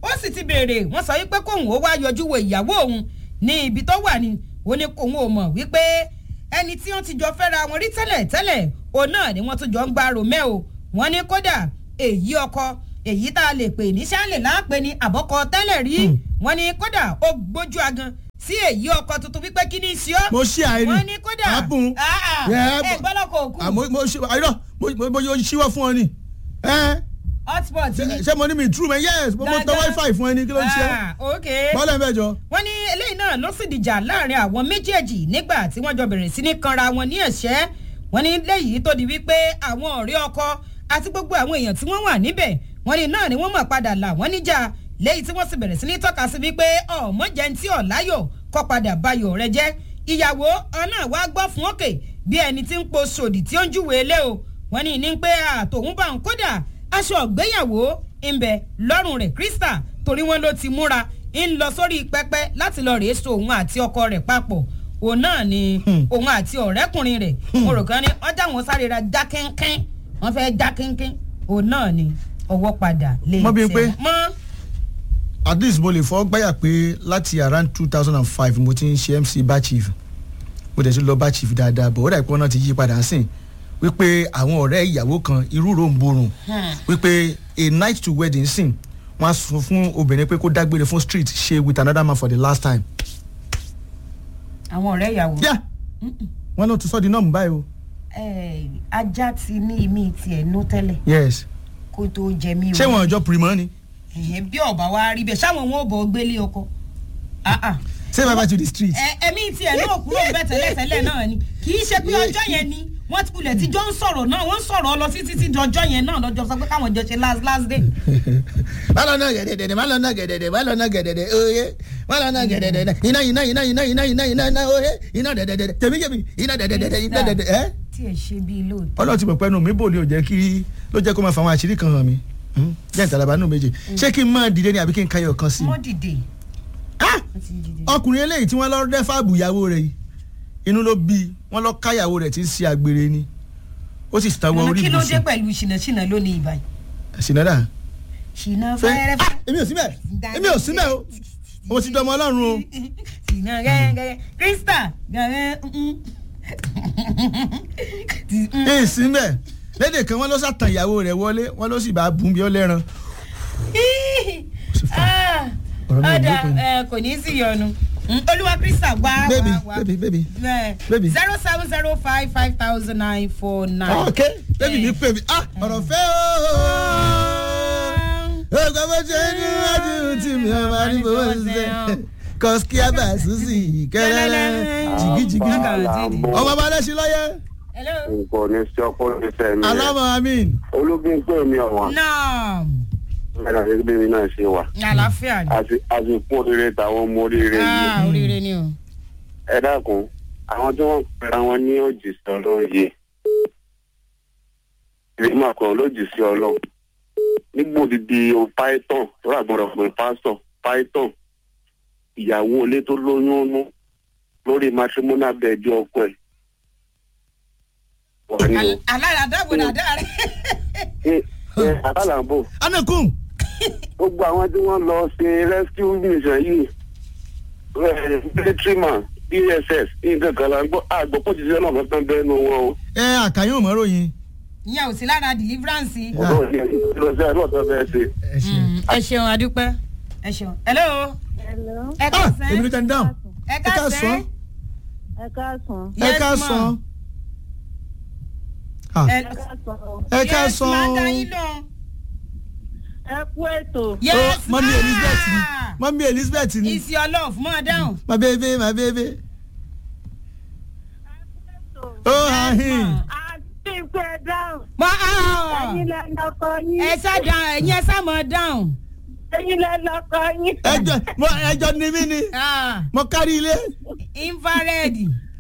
ó sì ti béèrè wọ́n sọ wípé kóun ó wá yọjú wo ìyàwó òun ní ibi tó wà ní ó ní kóun ò mọ̀ wípé ẹni tí wọ́n ti jọ fẹ́ra wọn rí tẹ́lẹ̀ tẹ́lẹ̀ òun náà ni wọ́n tún jọ ń gba romeo wọ́n ní kódà èyí ọkọ èyí tá a lè pè ní sálẹ̀ láàpẹ ní àbọ̀kọ tẹ́lẹ̀ rí wọ́n ní kódà ó gbójú agan sí èyí ọkọ tuntun wípé kí ni í ṣe ọ́ mo ṣí àìrí wọ́n ní kódà àbùn Ah, ah, Yeah, ẹ gbọ́dọ̀ kò kú àmọ́ mo ṣe àìrọ̀ mo mo mo yóò ṣíwọ́ fún ọ ni ẹ hotspot ni. ṣé mo ní mi true man yes mo mo tọ Dáadáa. wifi fún ẹ ní kí ló ń ṣe Ah, ok bọ́lá mẹ́jọ wọ́n ní eléyìí náà ló sì dìjà láàrin àwọn méjèèjì nígbà tí wọ́n jọ bẹ̀rẹ̀ sí ní kanra wọn ní ẹ̀ṣẹ́ wọ́n ní léyìí tó di wípé àwọn ọ̀rẹ́ ọkọ àti gbogbo àwọn èèyàn tí wọ́n wà níbẹ̀ wọ́n ní náà ni wọ́n mọ̀ padà là wọ́n níjà léyìí tí wọ́n sì bẹ̀rẹ̀ sí ní tọ́ka sí wípé ọmọ jẹ́ntì ọ̀láyọ̀ kọ́ padà bayọ̀ rẹ jẹ́ ìyàwó ọ̀nà wa gbọ́ fún òkè bí ẹni tí ń po sòdì tí ó ń júwèé ilé o wọ́n ní ní pé àtòun bá ń kódà aṣọ ọ̀gbéyàwó ń bẹ lọ́rùn rẹ̀ krista torí wọn ló ti múra ń lọ sórí pẹpẹ láti lọ rèé so òun àti ọkọ rẹ̀ papọ̀ òun náà ni òun àti ọ̀rẹ́kùnrin rẹ̀ mo rò kán ní wọ́n já wọn sáré ra já kínkín wọ́n fẹ́ já kínkín òun náà ni ọwọ́ padà lè Mọ́ bí n pé- mọ́ at least mo lè fọ́ gbáyà pé láti around two thousand and five mo ti ń ṣe mc bar chief mo dẹ̀ ti lọ bar chief dáadáa bọ̀ ó dà pé wọ́n náà ti yí padà sìn wípé àwọn ọ̀rẹ́ ìyàwó kan irú ro ń borùn wípé a night to wedding sìn wọ́n á sọ fún obìnrin pé kó dágbére fún street ṣe with another man for the last time. àwọn ọ̀rẹ́ ìyàwó yá wọ́n ló ti sọ́ di nọ́ọ̀mù báyìí o. Eh, ajá ti ní imí tiẹ̀ nú tẹ́lẹ̀ yes kó tó jẹ mí o ṣé wọn ọjọ́ pìrìmọ́ ni Ẹ̀hẹ́n, bí ọba wa rí bẹ́ẹ̀ sáwọn wọn ò bọ̀ gbélé ọkọ Ah, ah. say bye bye to the street. Ẹ- ẹ̀mí tiẹ̀ náà kúrò bẹ́ẹ̀ tẹ́lẹ̀tẹ́lẹ̀ náà ni kì í ṣe pé ọjọ́ yẹn ni wọ́n ti kulẹ̀ tí jọ ń sọ̀rọ̀ náà wọ́n ń sọ̀rọ̀ lọ sí títí dọjọ́ yẹn náà lọ́jọ́ sọ pé káwọn jọ ṣe last last day. má lọ náà gẹ̀dẹ̀dẹ̀ má lọ náà gẹ̀dẹ̀dẹ̀ má lọ náà gẹ̀dẹ̀dẹ̀ oye má lọ náà gẹ̀dẹ̀dẹ̀ iná iná iná iná iná iná iná iná oye iná dẹ̀dẹ̀dẹ̀ tèmi jẹ̀bi iná dẹ̀dẹ̀dẹ̀ iná dẹ̀dẹ̀ ẹ́. tí ẹ ṣe bíi lóòótọ́. ọlọ́run ti mọ̀ pẹ́nu mi bò ní ò jẹ́ kí ló jẹ́ kó máa fa àwọn àṣírí kan hàn mí Hmm, jẹ́ ìtàlábà nù méje ṣé kí n máa dìde ni àbí kí n káyọ̀ kan sí i. wọ́n dìde Ah! wọ́n ti dìde. ọkùnrin eléyìí tí wọ́n lọ rẹ́ fáàbù ìyàwó rẹ̀ yìí inú ló bí i wọ́n lọ káyàwó rẹ̀ tí ń ṣe àgbèrè ni ó sì tàwọn orí kí ló dé ibùsùn pẹ̀lú ṣìnàṣìnà lónìí ìbàyìí. ṣìnàdà ṣìnà fẹ́ fẹ́rẹ́fẹ́. Ah! èmi ò sí mẹ́ èmi ò sí mẹ́ o mo ti dọmọ ọlọ́run o. ṣìnà gẹ́gẹ́ krista gẹ́gẹ́ èyí sí mẹ́ lédè kan wọ́n ló sàtàn ìyàwó rẹ̀ wọlé wọ́n ló sì bá bùn bí ó lẹ́ran. ọ̀rọ̀ náà ló pin. ọ̀dà kò ní í sí yọnu olúwa krista wá baby wá wá baby baby. Baby. zero seven zero five five thousand nine four nine. ok baby mi pè mí ah ọ̀rọ̀ fẹ́ o. ọgbà bó ṣe ní wájú tí mi ò máa ní bó ṣe kọ́síkí àbá ṣùṣì kẹ́lẹ́lẹ́ jìgìjìgì ọmọ bá lẹ́sìn lọ́yẹ́ hello. nǹkan ní sí ọkọ ní sẹ́mi rẹ̀ alámọ̀ amin ológun pé mi ọ̀wọ́n náà mẹ́ta ṣe bí mi náà ṣe wà àlàáfíà ni. àti àsìkò oríire tàwọn ọmọ oríire yìí ah oríire ni o. ẹ dákun àwọn tí wọ́n pera wọn ní òjìṣẹ́ ọlọ́run yìí ìrìnnà kan lójìṣẹ́ ọlọ́run nígbò dídí o python tó rà gbọ́dọ̀ pé pásítọ̀ python ìyàwó ilé tó lóyún nú lórí matrimonial bed ọkọ ẹ̀ wọ́n ní o. alára dábò dáadáa rẹ. ẹ ẹ àtàlàbò anakun gbogbo àwọn tí wọ́n lọ ṣe rescue mission yìí military man dss nǹkan kan la gbọ́ àgbọ̀pọ̀ ti ṣe náà kankan bẹ́ẹ̀ nu wọn o. ẹ àkàyàn mọ́ ròyìn. ìyẹn ò sí lára deliverance. ọ̀dọ́ ìyẹn lọ sí àlọ́ ọ̀tọ̀ bẹ́ẹ̀ ṣe. ẹ ṣe. ẹ ṣeun adúpẹ́ ẹ ṣeun. hello. Hello. ẹ ah èmi ló káàsán. tẹ́ ń dáhùn ẹ ẹ ká káàsán. sàn Ẹ káàsán. ẹ Yes, ká ma. sàn. Ah, ẹ Ẹ káàsán. ẹ ká yes, ma, sàn. dá yín lọ. Ẹ kú ètò. yes Oh, mọ́mí ma. elizabeth ni mọ́mí elizabeth ni Is your love mọ́ dáhùn. my baby my baby. oh ahin Àti ìpè dáhùn. mọ Ẹyin lẹ lọkọ yín. ẹ sá dáhùn ẹ̀yin ẹ sá mọ́ dáhùn. Ẹyin lẹ lọkọ yín. ẹjọ mo ẹjọ ni mí ni Ah, mo kárí ilé. infrared.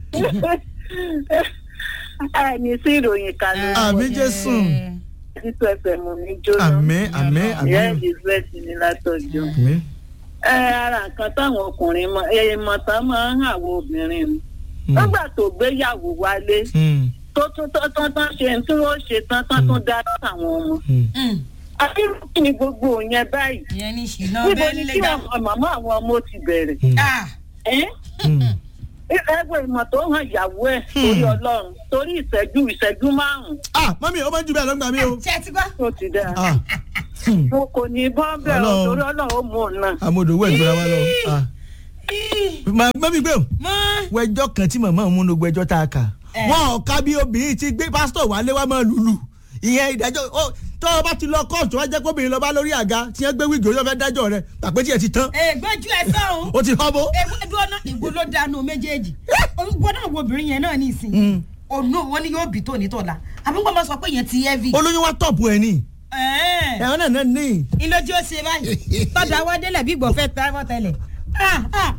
Ẹ ní sí ìròyìn kan ló. àmì jésù Títú ẹsẹ̀ mú mi jóná. àmì àmì Ìyá àmì Elizabeth ní látọ̀jọ́. àmì. Ẹ ara nǹkan táwọn ọkùnrin mọ èèmọ̀ tán máa ń hàwọ̀ obìnrin ni. Hmm. Nígbà tó gbéyàwó wálé Hmm, tó tún tán tán tán ṣe tí wọ́n ṣe tán tán tún dá sáwọn ọmọ. hmm. Mm. àbírú kí ni gbogbo yẹn báyìí ìyẹn ní ìṣìná níbo bẹ́ẹ̀ ni nílé kí dá. àwọn màmá àwọn ọmọ ti bẹ̀rẹ̀ Ah, ẹ́ ẹgbẹ́ ìmọ̀ tó hàn ìyàwó ẹ̀ torí ọlọ́run torí ìṣẹ́jú ìṣẹ́jú márùn-ún ah mọ́mí ó máa ń ju bẹ́ẹ̀ lọ́gbà mi o. ṣé ẹ ti gbọ́. tó ti dáa ah hmm, mo kò ní bọ́ bẹ́ẹ̀ o, Ọlọ́run. torí ọlọ́run ó mú un náà. amodò owó ìgbéra wa lọ. ah Ma- mọ́mí gbé o mọ́ wẹjọ́ kan tí màmá òun ló gbẹjọ́ tá a kà Eh. wọn ò ká bí obìnrin ti gbé pásítọ̀ wálé wá máa lùlù ìyẹn ìdájọ́ ó tó o bá ti lọ kóòtù wá jẹ́ kó obìnrin lọ bá lórí àga tí wọ́n gbé wíìgì orí ọ̀fẹ́ dájọ́ rẹ̀ pàpẹ́ tí ẹ ti tán ègbójú ẹ sọ̀hún. ó ti họ́bó. ewu ọ̀nà ìgbó ló dánú méjèèjì gbọ́dọ̀ wo obìnrin yẹn náà ní ìsìn ònú wọn ni yóò bí tó ní tọ̀la àbí wọn máa sọ pé yẹn ti heavy. olóyún wa tọ̀pù ẹ̀ ní Ẹ̀ẹ́. ẹ̀hún náà náà ní. ìlójú ó ṣe báyìí tọ́jà wá délẹ̀ bí gbọ̀fẹ́ tẹ́wọ́ tẹ́lẹ̀. Ah, ah,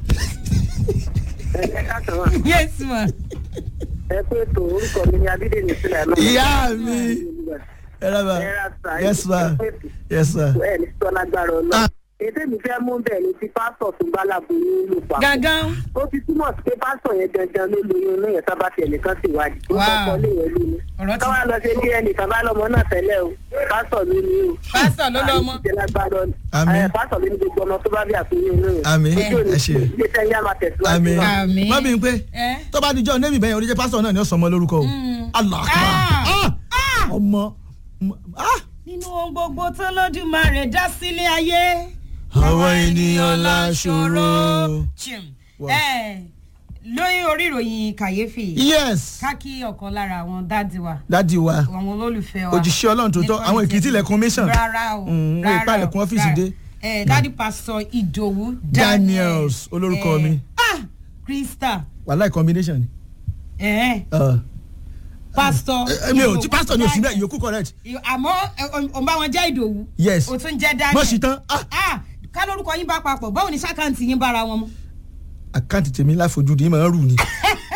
ẹ káàtó wà yes ma. ẹ pé tó orúkọ mi ni abídèmí sílẹ̀ náà. ìyá mi ẹ rábà Ẹ ra sà, yes ma ẹ pé- yes ma. ẹ ní sọ lágbára ọlọ́run. Ah. ètò mi fẹ́ mú bẹ́ẹ̀ ni ti pásítọ̀ tó bá láboyún lù pa. gangan ó fi túmọ̀ sí pé pásítọ̀ yẹn dandan ló lóyún náà yẹn sábà tiẹ̀ nìkan sì wájú. ó Wow. kọ́kọ́ lé yẹn lóyún. Ọ̀rọ̀ ti- káwá lọ sí ilé ẹnìkan bá lọ́mọ náà tẹ́lẹ̀ o pásítọ̀ ló ní o. Pásítọ̀ ló lọ́mọ. àìsí jẹ́ lágbára ọ̀nà. Àmín. Ẹ, pásítọ̀ ló ní gbogbo ọmọ tó bá bí àfihàn náà. Àmín. Ojú òní Ẹ ṣé. ilé iṣẹ́ yẹn á máa tẹ̀síwájú. àmì Àmín. má bí n pé Ẹ. tó bá dijọ́ nẹ́bí bẹ́yẹn oníjẹ́ pásítọ̀ náà ni ó sọmọ lórúkọ o Allah Ah. Ah! ọmọ ah! nínú ohun gbogbo tó lódùmarè dá sílé ayé. Àwọn ènìyàn láṣọrọ. Chim. Wow. Ẹ, lórí orí ìròyìn kàyéfì yes ká kí ọ̀kan lára àwọn dáàdì wa dádì wa àwọn olólùfẹ́ wa. Òjíṣẹ́ Ọlọ́run tòótọ́, Nípa àwọn Èkìtì ilẹ̀kùn mission. rárá o Mm, wọ́n rárá ìpá o, ilẹ̀kùn ọ́fíìsì rárá. dé. ẹ dádì pásítọ̀ ìdòwú Daniels, olórúkọ mi. ah krista wàhálà combination ni. ẹ Uh, pásítọ̀ eh, mi ò tí pásítọ̀ ni òsì bẹ́ẹ̀ yòókù correct àmọ́ òun bá wọn jẹ́ ìdòwú yes o tún jẹ́ daniel mọ̀ sí tán ah ah ká lórúkọ yín bá papọ̀ báwo ni sákàǹtì yín bára wọn mu. àkáǹtì tèmi láfojúdi máa ń rù ni.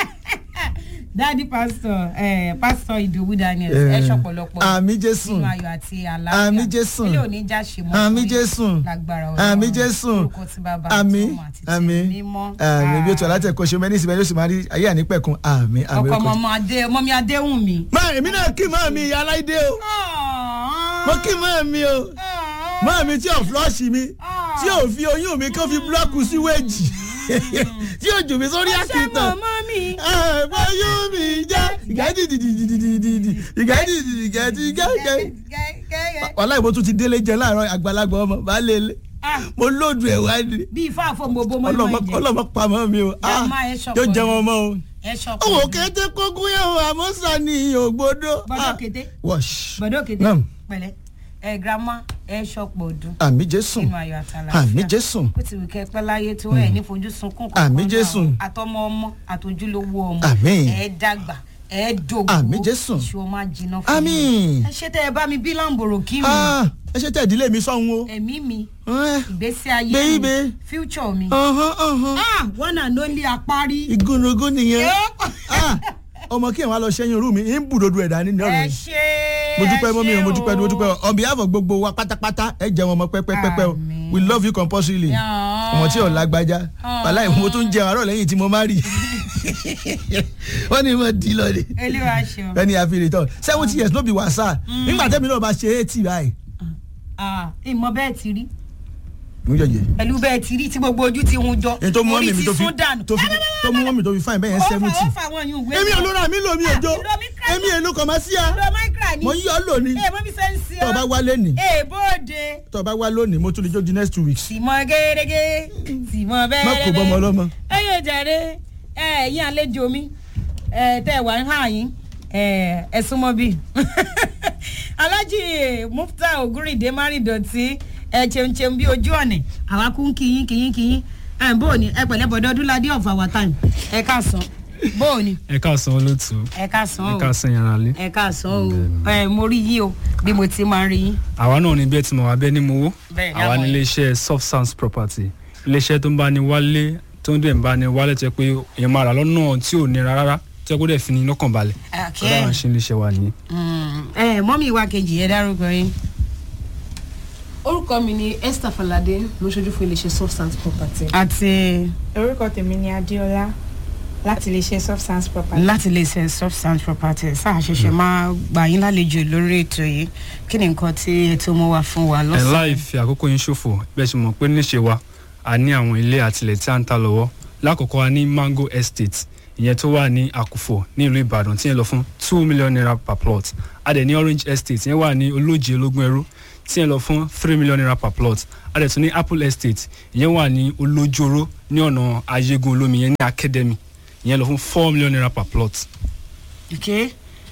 dádì pásítọ̀ ẹ pásítọ̀ ìdòwú daniel ẹ ṣọ̀pọ̀lọpọ̀ àmì jésù nínú ayọ̀ àti àlàáfíà Àmín Jésù. ilé òní já ṣe mọ́ àmì fún yín. jésù lágbára àmì jésù orúkọ tí bàbá àmì àti ọmọ àti àmì tẹ̀mí mímọ́ àmì bí o tọ́ láti ẹ̀kọ́ ṣe mẹ́ni ìsìnkú ẹni oṣù máa rí ayé ànípẹ̀kun àmì àmì ọkọ orúkọ ọmọ adé ọmọ mi adéhùn mi. máa èmi náà kí máa mi ìyá aláìdé o mo kí máa mi o máa mi tí ò flọ́ọ̀ṣì mi tí ò fi oyún mi kó fi búlọ́ọ̀kù síwéèjì tí ò jù mí sórí ṣé àkìtàn màmá mi. àbáyún mi jẹ́ ìgẹ́dìdìdìdìdìdì ìgẹ́dìdìdìgẹ́dìgẹ́ wàhálà ìbò tún ti délé jẹ láàárọ̀ àgbàlagbà ọmọ baálé ilé Ah, mo lóòdù ẹ̀ wá ní bí ifá àfọ̀mọ́bó mọ́ ọlọ́mọ ìmọ̀ ìjẹ́ ọlọ́mọ pamọ́ mi o ah Grandma ẹ ṣọ̀pọ̀ yóò jẹ ni. wọn mọ́ o. ẹ ṣọ̀pọ̀ owó kété kókún yẹn o àmọ́ sani ògbódó. Bọ́dọ̀ kété. wọ́ṣ. bọ̀dọ̀ kété Naam. pẹ̀lẹ́ ẹ girama ẹ ṣọ̀pọ̀ ọdún àmì jésù nínú ayọ̀ àtàlà àmì jésù ó ti wù kẹ́ pẹ́ láyé tó ẹ̀ ní fojú sunkún Àmín Jésù. àtọmọ ọmọ àtòjúlówó ọmọ Àmín. ẹ dàgbà ẹ dògbò Àmín Jésù. ìṣó máa jiná fún Àmín. mi ẹ ṣe tẹ ẹ bá mi bí láǹbòrò kí mi Ah, ẹ ṣe tẹ ìdílé mi sọ́hun o. ẹ̀mí mi Eh, ìgbésí ayé Baby. mi future mi ọ̀hán, ọ̀hán. ah one and only apárí igúnnugún nìyẹn Yóò. Ah, ọmọ kí ẹ̀ wá lọ ṣẹ́yìn orú mi ń bùdòdó ẹ̀dá ní ẹ ọ̀rọ̀ ṣe mo dúpẹ́ mọ́ mi o mo ẹ ṣé dúpẹ́ mo dúpẹ́ o on behalf of gbogbo wa pátápátá ẹ jẹ́ wọn ọmọ pẹ́pẹ́pẹ́pẹ́ o Àmín. we love you compulsorily Yàn. ọmọ tí ò lágbájá wàláì mo tún jẹ àárọ̀ lẹ́yìn tí mo má rí wọ́n ní mo di lọ ni olúwa ṣeun ẹni àfihàn tán seventy years ló bí wàsá nígbà tẹ́mi náà bá ṣe eighty báyìí. ah ìmọ̀ bẹ́ẹ̀ ti rí mo jẹjẹ. pẹ̀lú bẹ́ẹ̀ ti rí tí gbogbo ojú ti hun jọ èyí tó mú orí mọ́mì mi ti tó fi sún dànù tó fi tó mú mọ́mì tó fi fáìn bẹ́ẹ̀ yẹn ó fà seventy. ó fà àwọn yìí wé èmi olóra mi lò mí òjò Ah, ìlò mi kà èmi èlò kọ̀ máa sí a lọ máìkìrà ni mo yí ọ lónìí ẹ mọ bí sẹ́ ń sí tó o bá wá lónìí ẹ bóde tó o bá wá lónìí mo tún lè jó di next two weeks. tìmọ̀ gẹ́gẹ́ tìmọ̀ bẹ́ẹ̀ má kó bọ́mọ ọlọ́mọ. ẹ yóò jàre ẹ ẹ̀yin àlejò mi ẹ tẹ́ ẹ wà ń hàn yín ẹ ẹ súnmọ́ bí alájì mufta ogurinde márìndọ̀tì ẹ cheun cheun bí ojú ọ̀nà àwa kún kìyín kìyín kìyín ẹ bó o ní ẹ pẹ̀lẹ́ bọ̀dọ̀ ọdúnladé of our time ẹ káàsán bó o ní ẹ káàsán olóòtú ẹ káàsán ẹ o káàsán yàrá lé ẹ káàsán o ẹ mo rí yín o bí mo ti máa rí yín. àwa náà ní bẹ́ẹ̀ tí mo wà bẹ́ẹ̀ ni mo wó Bẹ́ẹ̀ ni àwa àwọn ní yẹn. iléeṣẹ́ soft sounds property iléeṣẹ́ tó ń bá ní wálé tó ń dẹ̀ ń bá ní wálé tó yẹ pé èèyàn máa rà lọ́nà tí ò nira rárá tó yẹ kó dẹ̀ fi ní lọ́kàn balẹ̀ Okay. ọlọ́run ṣe iléeṣẹ́ wa nìyẹn. ẹ mọ́mí wa kejì ẹ dárúkọ yín. orúkọ mi ni esther falade mo ṣojú fún iléeṣẹ́ substance property. àti orúkọ tèmi ni adéọlá láti lè ṣe substance property. láti lè ṣe substance properties sáà ṣẹ̀ṣẹ̀ máa gbà yín lálejò lórí ètò yìí kí ni nǹkan tí ètò mú wá fún wa ẹ lọ́sàn-án. láì fi àkókò yín ṣòfò bẹ́ẹ̀ ṣe mọ̀ pé níṣe wa a ní àwọn ilé àtìlẹ̀ tí a ń ta lọ́wọ́ lákòókò a ní mango estate ìyẹn tó wà ní àkùfọ̀ ní ìlú ìbàdàn tí yẹn lọ fún two million naira per plot a dẹ̀ ní orange estate ìyẹn wà ní olójì ológun ẹrú tí yẹn lọ fún three million naira per plot a dẹ̀ tún ní apple estate ìyẹn wà ní olójoro ní ọ̀nà ayégun olómi ìyẹn ní academy ìyẹn lọ fún four million naira per plot. ok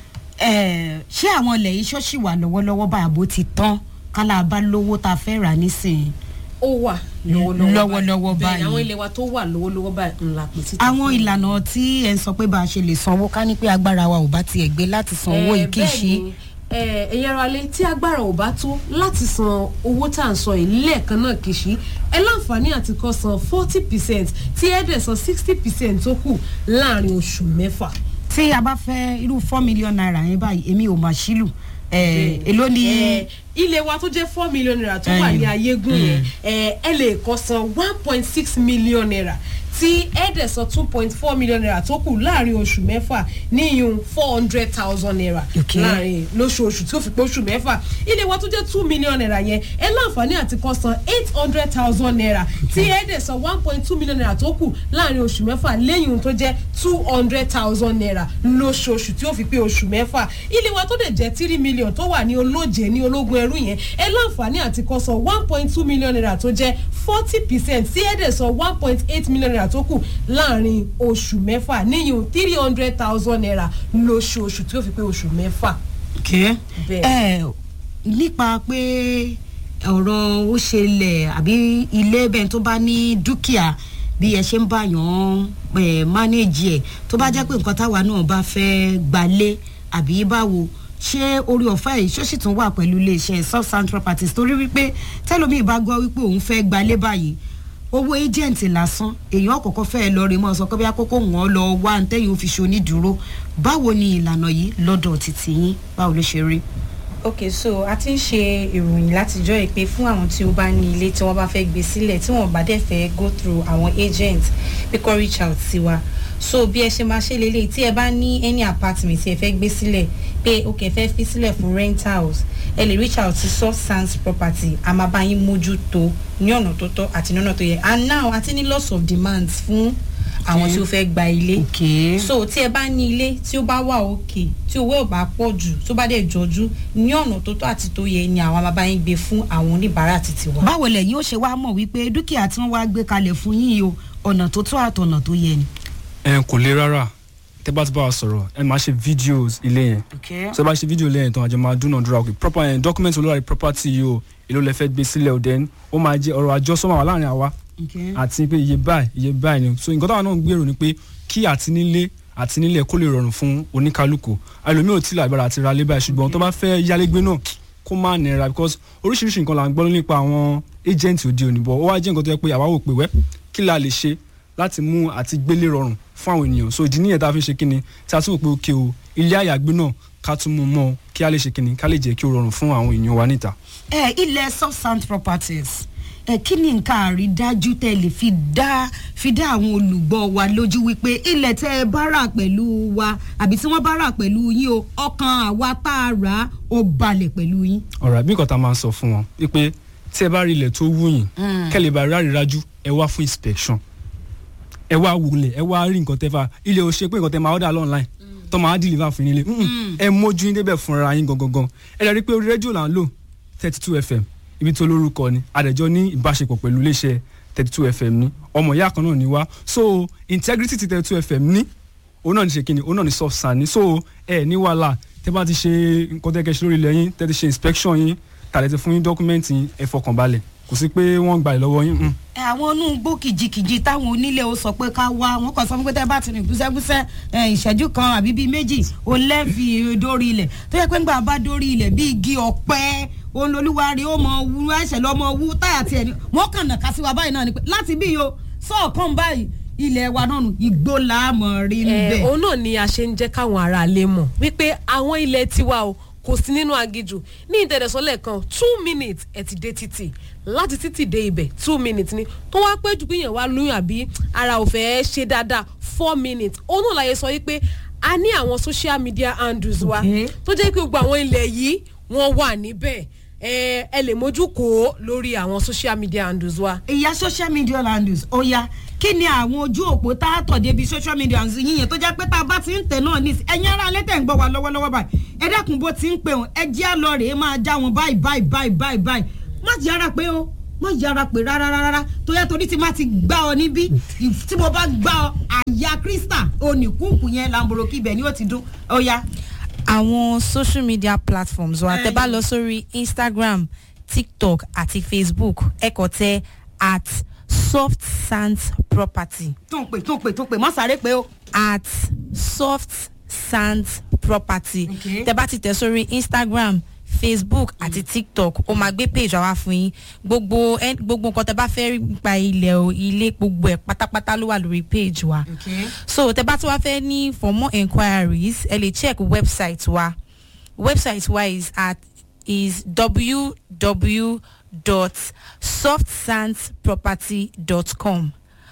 ẹ ṣé àwọn ilẹ̀ yìí ṣọ́ọ̀ṣì wà lọ́wọ́lọ́wọ́ báyà bó ti tán kálá bá lówó tá a fẹ́ rà nísìnyí. ó wà lọ́wọ́lọ́wọ́ Lọ́wọ́lọ́wọ́ bẹ́ẹ̀ ni báyìí. àwọn ilé wa tó wà lọ́wọ́lọ́wọ́ báyìí ńlá pè síta. àwọn fún yín. ìlànà tí ẹ ń sọ pé bá a ṣe lè sanwó ká ní pé agbára wa ò bá tiẹ̀ gbé láti san owó yìí kì í ṣe. ẹ̀yin ara lé tí agbára ò bá tó láti san owó tá à ń sọ yìí lẹ́ẹ̀kan náà kì í ṣí ẹ láǹfààní àti kọ́ san forty percent tí ẹ dẹ̀ san sixty percent tó kù láàrin oṣù mẹ́fà. tí a bá fẹ́ irú four million naira yẹn báyìí èmi ò mà sílù ẹ̀ èló ni. Eh, ilé wa tó jẹ́ four million naira tó wà Ẹyin. ní ayégún yẹn eh, ẹ lè kọ́ san one point six million naira tí ẹ dẹ̀ san two point four million naira tó kù láàrin oṣù mẹ́fà níyùn four hundred thousand naira Okay. láàrin lóṣooṣù tí ó fi pé oṣù mẹ́fà ilé wa tó jẹ́ two million naira yẹn ẹ láǹfààní àti kọ́ san eight hundred thousand naira tí ẹ dẹ̀ san one point two million naira tó kù láàrin oṣù mẹ́fà lẹ́yìn tó jẹ́ two hundred thousand naira lóṣooṣù tí ó fi pé oṣù mẹ́fà ilé wa tó dẹ̀ jẹ́ three million tó wà ní olóje ní ológun ẹrú yẹn ẹ láǹfààní àti kọ́ san one point two million naira tó jẹ́ forty percent tí ẹ dẹ̀ san one point eight million naira tó kù láàrin oṣù mẹ́fà níyùn three hundred thousand naira lóṣooṣù tí ó fi pé oṣù mẹ́fà. okay. Bẹ́ẹ̀. ẹ nípa pé ọ̀rọ̀ ó ṣẹlẹ̀ àbí ilé bẹ́ẹ̀ tó bá ní dúkìá bí ẹ ṣe ń báyàn ẹ mánéjì ẹ tó bá jẹ́ pé nǹkan táwa náà bá fẹ́ gbalé àbí báwo ṣé orí ọ̀fẹ́ yìí ṣó sì tún wà pẹ̀lú iléeṣẹ́ substance properties torí wípé tẹ́lómi bá gbọ́ wípé òun fẹ́ gbalé báyìí owó agent lásán èèyàn kọ̀ọ̀kan fẹ́ lọ rí mọ́ sọ pé bí akókó wọn lọ wá ntẹ́yìn ó fi ṣe onídùúró báwo ni ìlànà yìí lọ́dọ̀ títí yín báwo ló ṣe rí. ok so a ti ń ṣe ìròyìn látijọ́ yìí pé fún àwọn tí ó bá ní ilé tí wọ́n bá fẹ́ gbé sílẹ̀ tí wọ́n bá dẹ̀ fẹ́ go through àwọn agent pé kó reach out sí wa so bí ẹ ṣe máa ṣe lélẹ̀ tí ẹ bá ní any apartment tí ẹ fẹ́ gbé sílẹ̀ pé ok ẹ fẹ́ fi sílẹ̀ fún rent house ẹ lè reach out sí soft sands property a máa bá yín mójútó ní ọ̀nà tó tọ́ àti ní ọ̀nà tó yẹ and now a ti ní lots of demands fún àwọn tí ó fẹ́ gba ilé okay. so tí ẹ bá ní ilé tí ó bá wà òkè tí owó ò bá pọ̀ jù tó bá dẹ̀ jọjú ní ọ̀nà tó tọ́ àti tó yẹ ni àwọn bàbá yín gbé fún àwọn oníbàárà títí wa. báwo lẹ̀yin ó ṣe wá mọ̀ wípé dúkìá tí wọ́n wá gbé kalẹ̀ fún yín yìí o ọ̀nà tó tọ́ àtọ̀nà tó yẹ ni. ẹ kò le rárá tẹ bá ti bá wa sọ̀rọ̀ ẹ máa ṣe videos ilé yẹn okay. so ẹ bá ṣe fídíò lẹ́yìn tán àjọ máa dúnàdúrà òkè proper ẹ̀ document olóra property yìí o èló lẹ fẹ́ gbé sílẹ̀ ò then ó máa jẹ́ ọ̀rọ̀ àjọsọ máa wà láàrin àwa okay. àti pé iye báyìí iye báyìí ni so nǹkan táwọn náà ń gbèrò ni pé kí àti nílé àti nílẹ̀ kó lè rọrùn fún oníkálukú ẹlòmíì ò tí ì lágbára àti ra lé báyìí ṣùgbọ́n tó bá fẹ́ yálégbé náà kó má nira because oríṣiríṣi nǹkan là ń gbọ́ nípa àwọn agent òde òní bọ̀ ó wá jẹ́ nǹkan tó yẹ pé àwa wò pé wẹ́ kí la lè ṣe láti mú àti gbélé rọrùn fún àwọn ènìyàn so ìdí nìyẹn tá a fi ṣe kíni tí a tún wò pé òkè o ilé àyàgbé náà ká tún mú mọ́ ọ kí a lè ṣe kíni ká lè jẹ́ kí ó rọrùn fún àwọn èèyàn wa níta. ẹ ilẹ̀ substance properties ẹ kí ni nǹkan àrídájú tẹ lè fi dá fi dá àwọn olùgbọ́ wa lójú wípé ilẹ̀ tẹ ẹ bá rà pẹ̀lú wa àbí tí wọ́n bá rà pẹ̀lú yín o ọkàn àwa tá a rà á ó balẹ̀ pẹ̀lú yín. ọ̀rọ̀ àbí nǹkan tá a máa ń sọ fún wọn wípé tí ẹ bá rí ilẹ̀ tó wù yín kẹ́lẹ̀ bá rí àrídájú ẹ wá fún inspection ẹ wá wulẹ̀ ẹ wá rí nǹkan tẹ́ fà ilé o ṣe pé nǹkan tẹ́ máa order online tó máa deliver fún yín nílé Mm-mm. ẹ mójú yín débẹ̀ fúnra yín gangan ẹ lè rí i pé orí rédíò là ń lò thirty two fm ibi tó lórúkọ ni àdẹ̀jọ́ ní ìbáṣepọ̀ pẹ̀lú iléeṣẹ́ thirty two fm ní ọmọ ìyá kan náà ní wá so integrity ti thirty two fm ní òun náà ní ṣe kíni òun náà ní soft sand ní so ẹ ní wàhálà tẹ́ bá ti ṣe nǹkan tẹ́ kẹ́ ṣe lórí ilẹ̀ yín tẹ́ ti ṣe inspection yín tàlẹ́ ti fún yín dọ́kúmẹ́ǹtì yín ẹ fọkànbalẹ̀ kò sí pé wọ́n gbà ẹ̀ lọ́wọ́ yín mm. ẹ àwọn inú igbó kìjikìji táwọn onílé ó sọ pé ká wá wọn kàn sọ fún pé tẹ bá ti rìn gbúsẹ́gbúsẹ́ ẹ, ìṣẹ́jú kan àbí bíi méjì ó lẹ́ẹ̀fì dórí ilẹ̀ tó yẹ pé ńgbà bá dórí ilẹ̀ bíi igi ọ̀pẹ òun lolúwarí ó mọ wú ẹsẹ̀ lọ́mọ wú táyà tiẹ̀ ni wọ́n kàn nà ká sí wa báyìí náà ni pé láti bí yo sọ̀kan báyìí ilẹ̀ wa náà nù igbó làámọ̀ rí níbẹ̀. Eh, òun náà ni a ṣe ń jẹ́ káwọn ará lè mọ̀ wípé àwọn ilẹ̀ tiwa o kò sí nínú agijù ní ìtẹ̀dẹ̀sọ́lẹ̀ kan two minutes ẹ̀ ti dé títì láti títì dé ibẹ̀ two minutes ni tó wá pé jù pínyàn wá lóyún àbí ara ò fẹ́ ṣe dáadáa four minutes òun náà láyé sọ wípé a ní àwọn social media handles wa Okay. tó jẹ́ pé gbogbo àwọn ilẹ̀ yìí wọ́n wà níbẹ̀ ẹ ẹ lè mójú kó o lórí àwọn social media handles wa. ìyá social media handles ó yá kí ni àwọn ojú òpó tá a tọ̀ débi social media handles yíyan tó jẹ́ pé tá a bá ti ń tẹ̀ náà ní ẹ̀yin ará alẹ́ tẹ̀ ń gbọ́ wa lọ́wọ́lọ́wọ́ báyìí ẹ dákun bó ti ń pè wọ́n ẹ jẹ́ àlọ́ rèé máa já wọn báyìí báyìí báyìí báyìí báyìí má yára pé o má yára pé rárá rárá tó yẹ torí tí má ti gbá ọ níbí tí mo bá gbá ọ àyà krista oníkùnkùn yẹn lamboroki ibẹ̀ ni ó ti dún ó yá. àwọn social media platforms wa Ẹ tẹ bá yìí. lọ sórí instagram tiktok àti facebook ẹ kọ tẹ at soft sands property tó ń pè tó ń pè tó ń pè má sáré pé o. at soft sands property Okay. tẹ bá ti tẹ sórí instagram facebook àti tiktok ó máa gbé page àwa fún yín gbogbo ẹ- gbogbo nǹkan tẹ bá fẹ́ rí nípa ilẹ̀ o ilé gbogbo ẹ̀ pátápátá ló wà lórí page wa Okay. so tẹ bá tí wàá fẹ́ ní for more enquiries ẹ lè check website wa website wa is at is www.softsandsproperty.com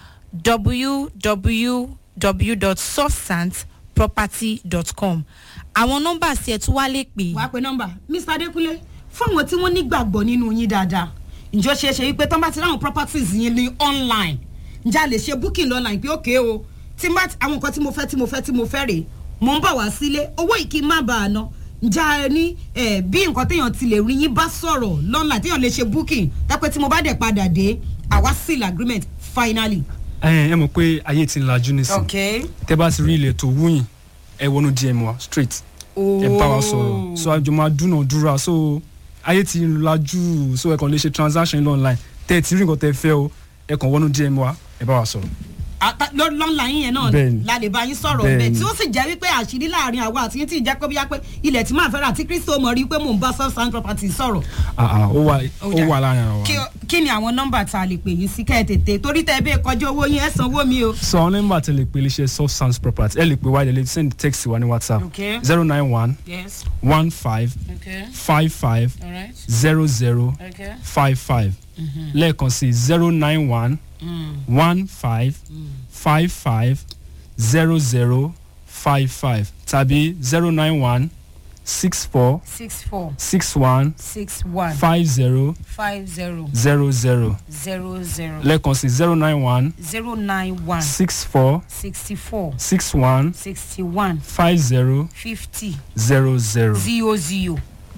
www.softsandsproperty.com àwọn nọ́mbà sí ẹ tún wá lè pè wàá pe nọmba mr adekunle fún àwọn tí wọ́n nígbàgbọ́ nínú yín dáadáa ǹjọ́ ṣe é ṣe wípé tán bá ti ráwọn properties yín ní online ǹjẹ́ a lè ṣe booking online pé òkè o tí n bá ti- àwọn nǹkan tí mo fẹ́ tí mo fẹ́ tí mo fẹ́ rèé mò ń bọ̀ wá sílé owó yìí kí n má bàa ná ǹjẹ́ a ní eh, bí nǹkan téèyàn ti lè rí yín bá sọ̀rọ̀ lọ́nà téèyàn lè ṣe booking dápẹ́ tí mo bá dẹ̀ padà dé àwa seal agreement finally. ẹ ẹ mọ̀ pé ayé ti ń lajú nísìn okay. tẹ bá ti rí ilẹ̀ tó wúyìn ẹ wọnú dm wa straight ẹ bá wa sọ̀rọ̀ so àjọ máa dúnàdúrà so ayé ti ń lajú so ẹ kàn lè ṣe transaction yín online tẹ ẹ ti rí nǹkan tẹ fẹ́ o ẹ kàn wọnú dm wa ẹ bá wa sọ̀rọ̀. Ata- lọ- lọ́nla yín yẹn náà Bẹ́ẹ̀ni. la lè bá yín sọ̀rọ̀ Bẹ́ẹ̀ni. bẹ́ẹ̀ tí ó sì jẹ́ wípé àṣírí láàrin àwa àti yín tí ì jẹ́ pé bíyá pé ilẹ̀ tí màá fẹ́ rà tí kristo mọ̀ rí pé mò ń bá soft sand property sọ̀rọ̀. Ah, ah, ó wà Ó ó dà. wà láàrin àwọn Kí wa. o- kí ni àwọn nọ́mbà tá a lè pè yín sí kẹ́ ẹ tètè torí tẹ́ ẹ bẹ́ẹ̀ kọjá owó yín ẹ̀ san owó mi o. so àwọn nọ́mbà tẹ lè pe iléeṣẹ́ soft sounds property ẹ lè pe wáyé lè send text wa ní whatsapp Okay. zero nine one yes one five okay five five alright zero zero okay. five five lẹ́ẹ̀kan sí zero nine one one five five five zero zero five five tàbí zero nine one six four six four six one six one five zero five zero zero zero zero zero lẹ́ẹ̀kan sí zero nine one zero nine one six four sixty four six one sixty one five zero fifty. zero zero. zio zio.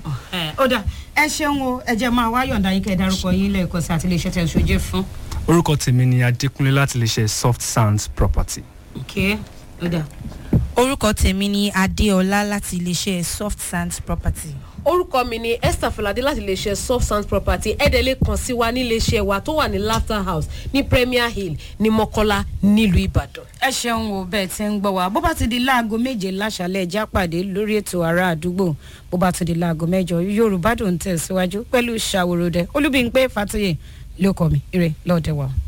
ó dà ẹ ṣeun o ẹ jẹ́ máa wá yọ̀ǹda yín kẹ́ ẹ dárúkọ yín lẹ́ẹ̀kan sí àti iléeṣẹ́ tẹ̀ ń ṣojú fún. orúkọ tèmi ni adékúnlé láti lè ṣe soft sounds property. ok ó dà. orúkọ tèmi ni adéọlá láti iléeṣẹ́ soft sands property. orúkọ mi ni esther falade láti iléeṣẹ́ soft sound property ẹ̀dẹ̀ lè kàn sí wa níléeṣẹ́ wa tó wà ní laughter house ní premier hill ní mọ́kọ́lá nílùú ìbàdàn. ẹ ṣeun o bẹ́ẹ̀ tí ń gbọ́ wa bó bá ti di láago méje láṣálẹ̀ ẹja pàdé lórí ètò ará àdúgbò bó bá ti di láago mẹ́jọ yorùbá dùn tẹ̀síwájú pẹ̀lú ṣàwòrò dẹ olúbíńpé fàtúyè ló kọ́ mi ire lọ́ọ̀dẹ̀ wa.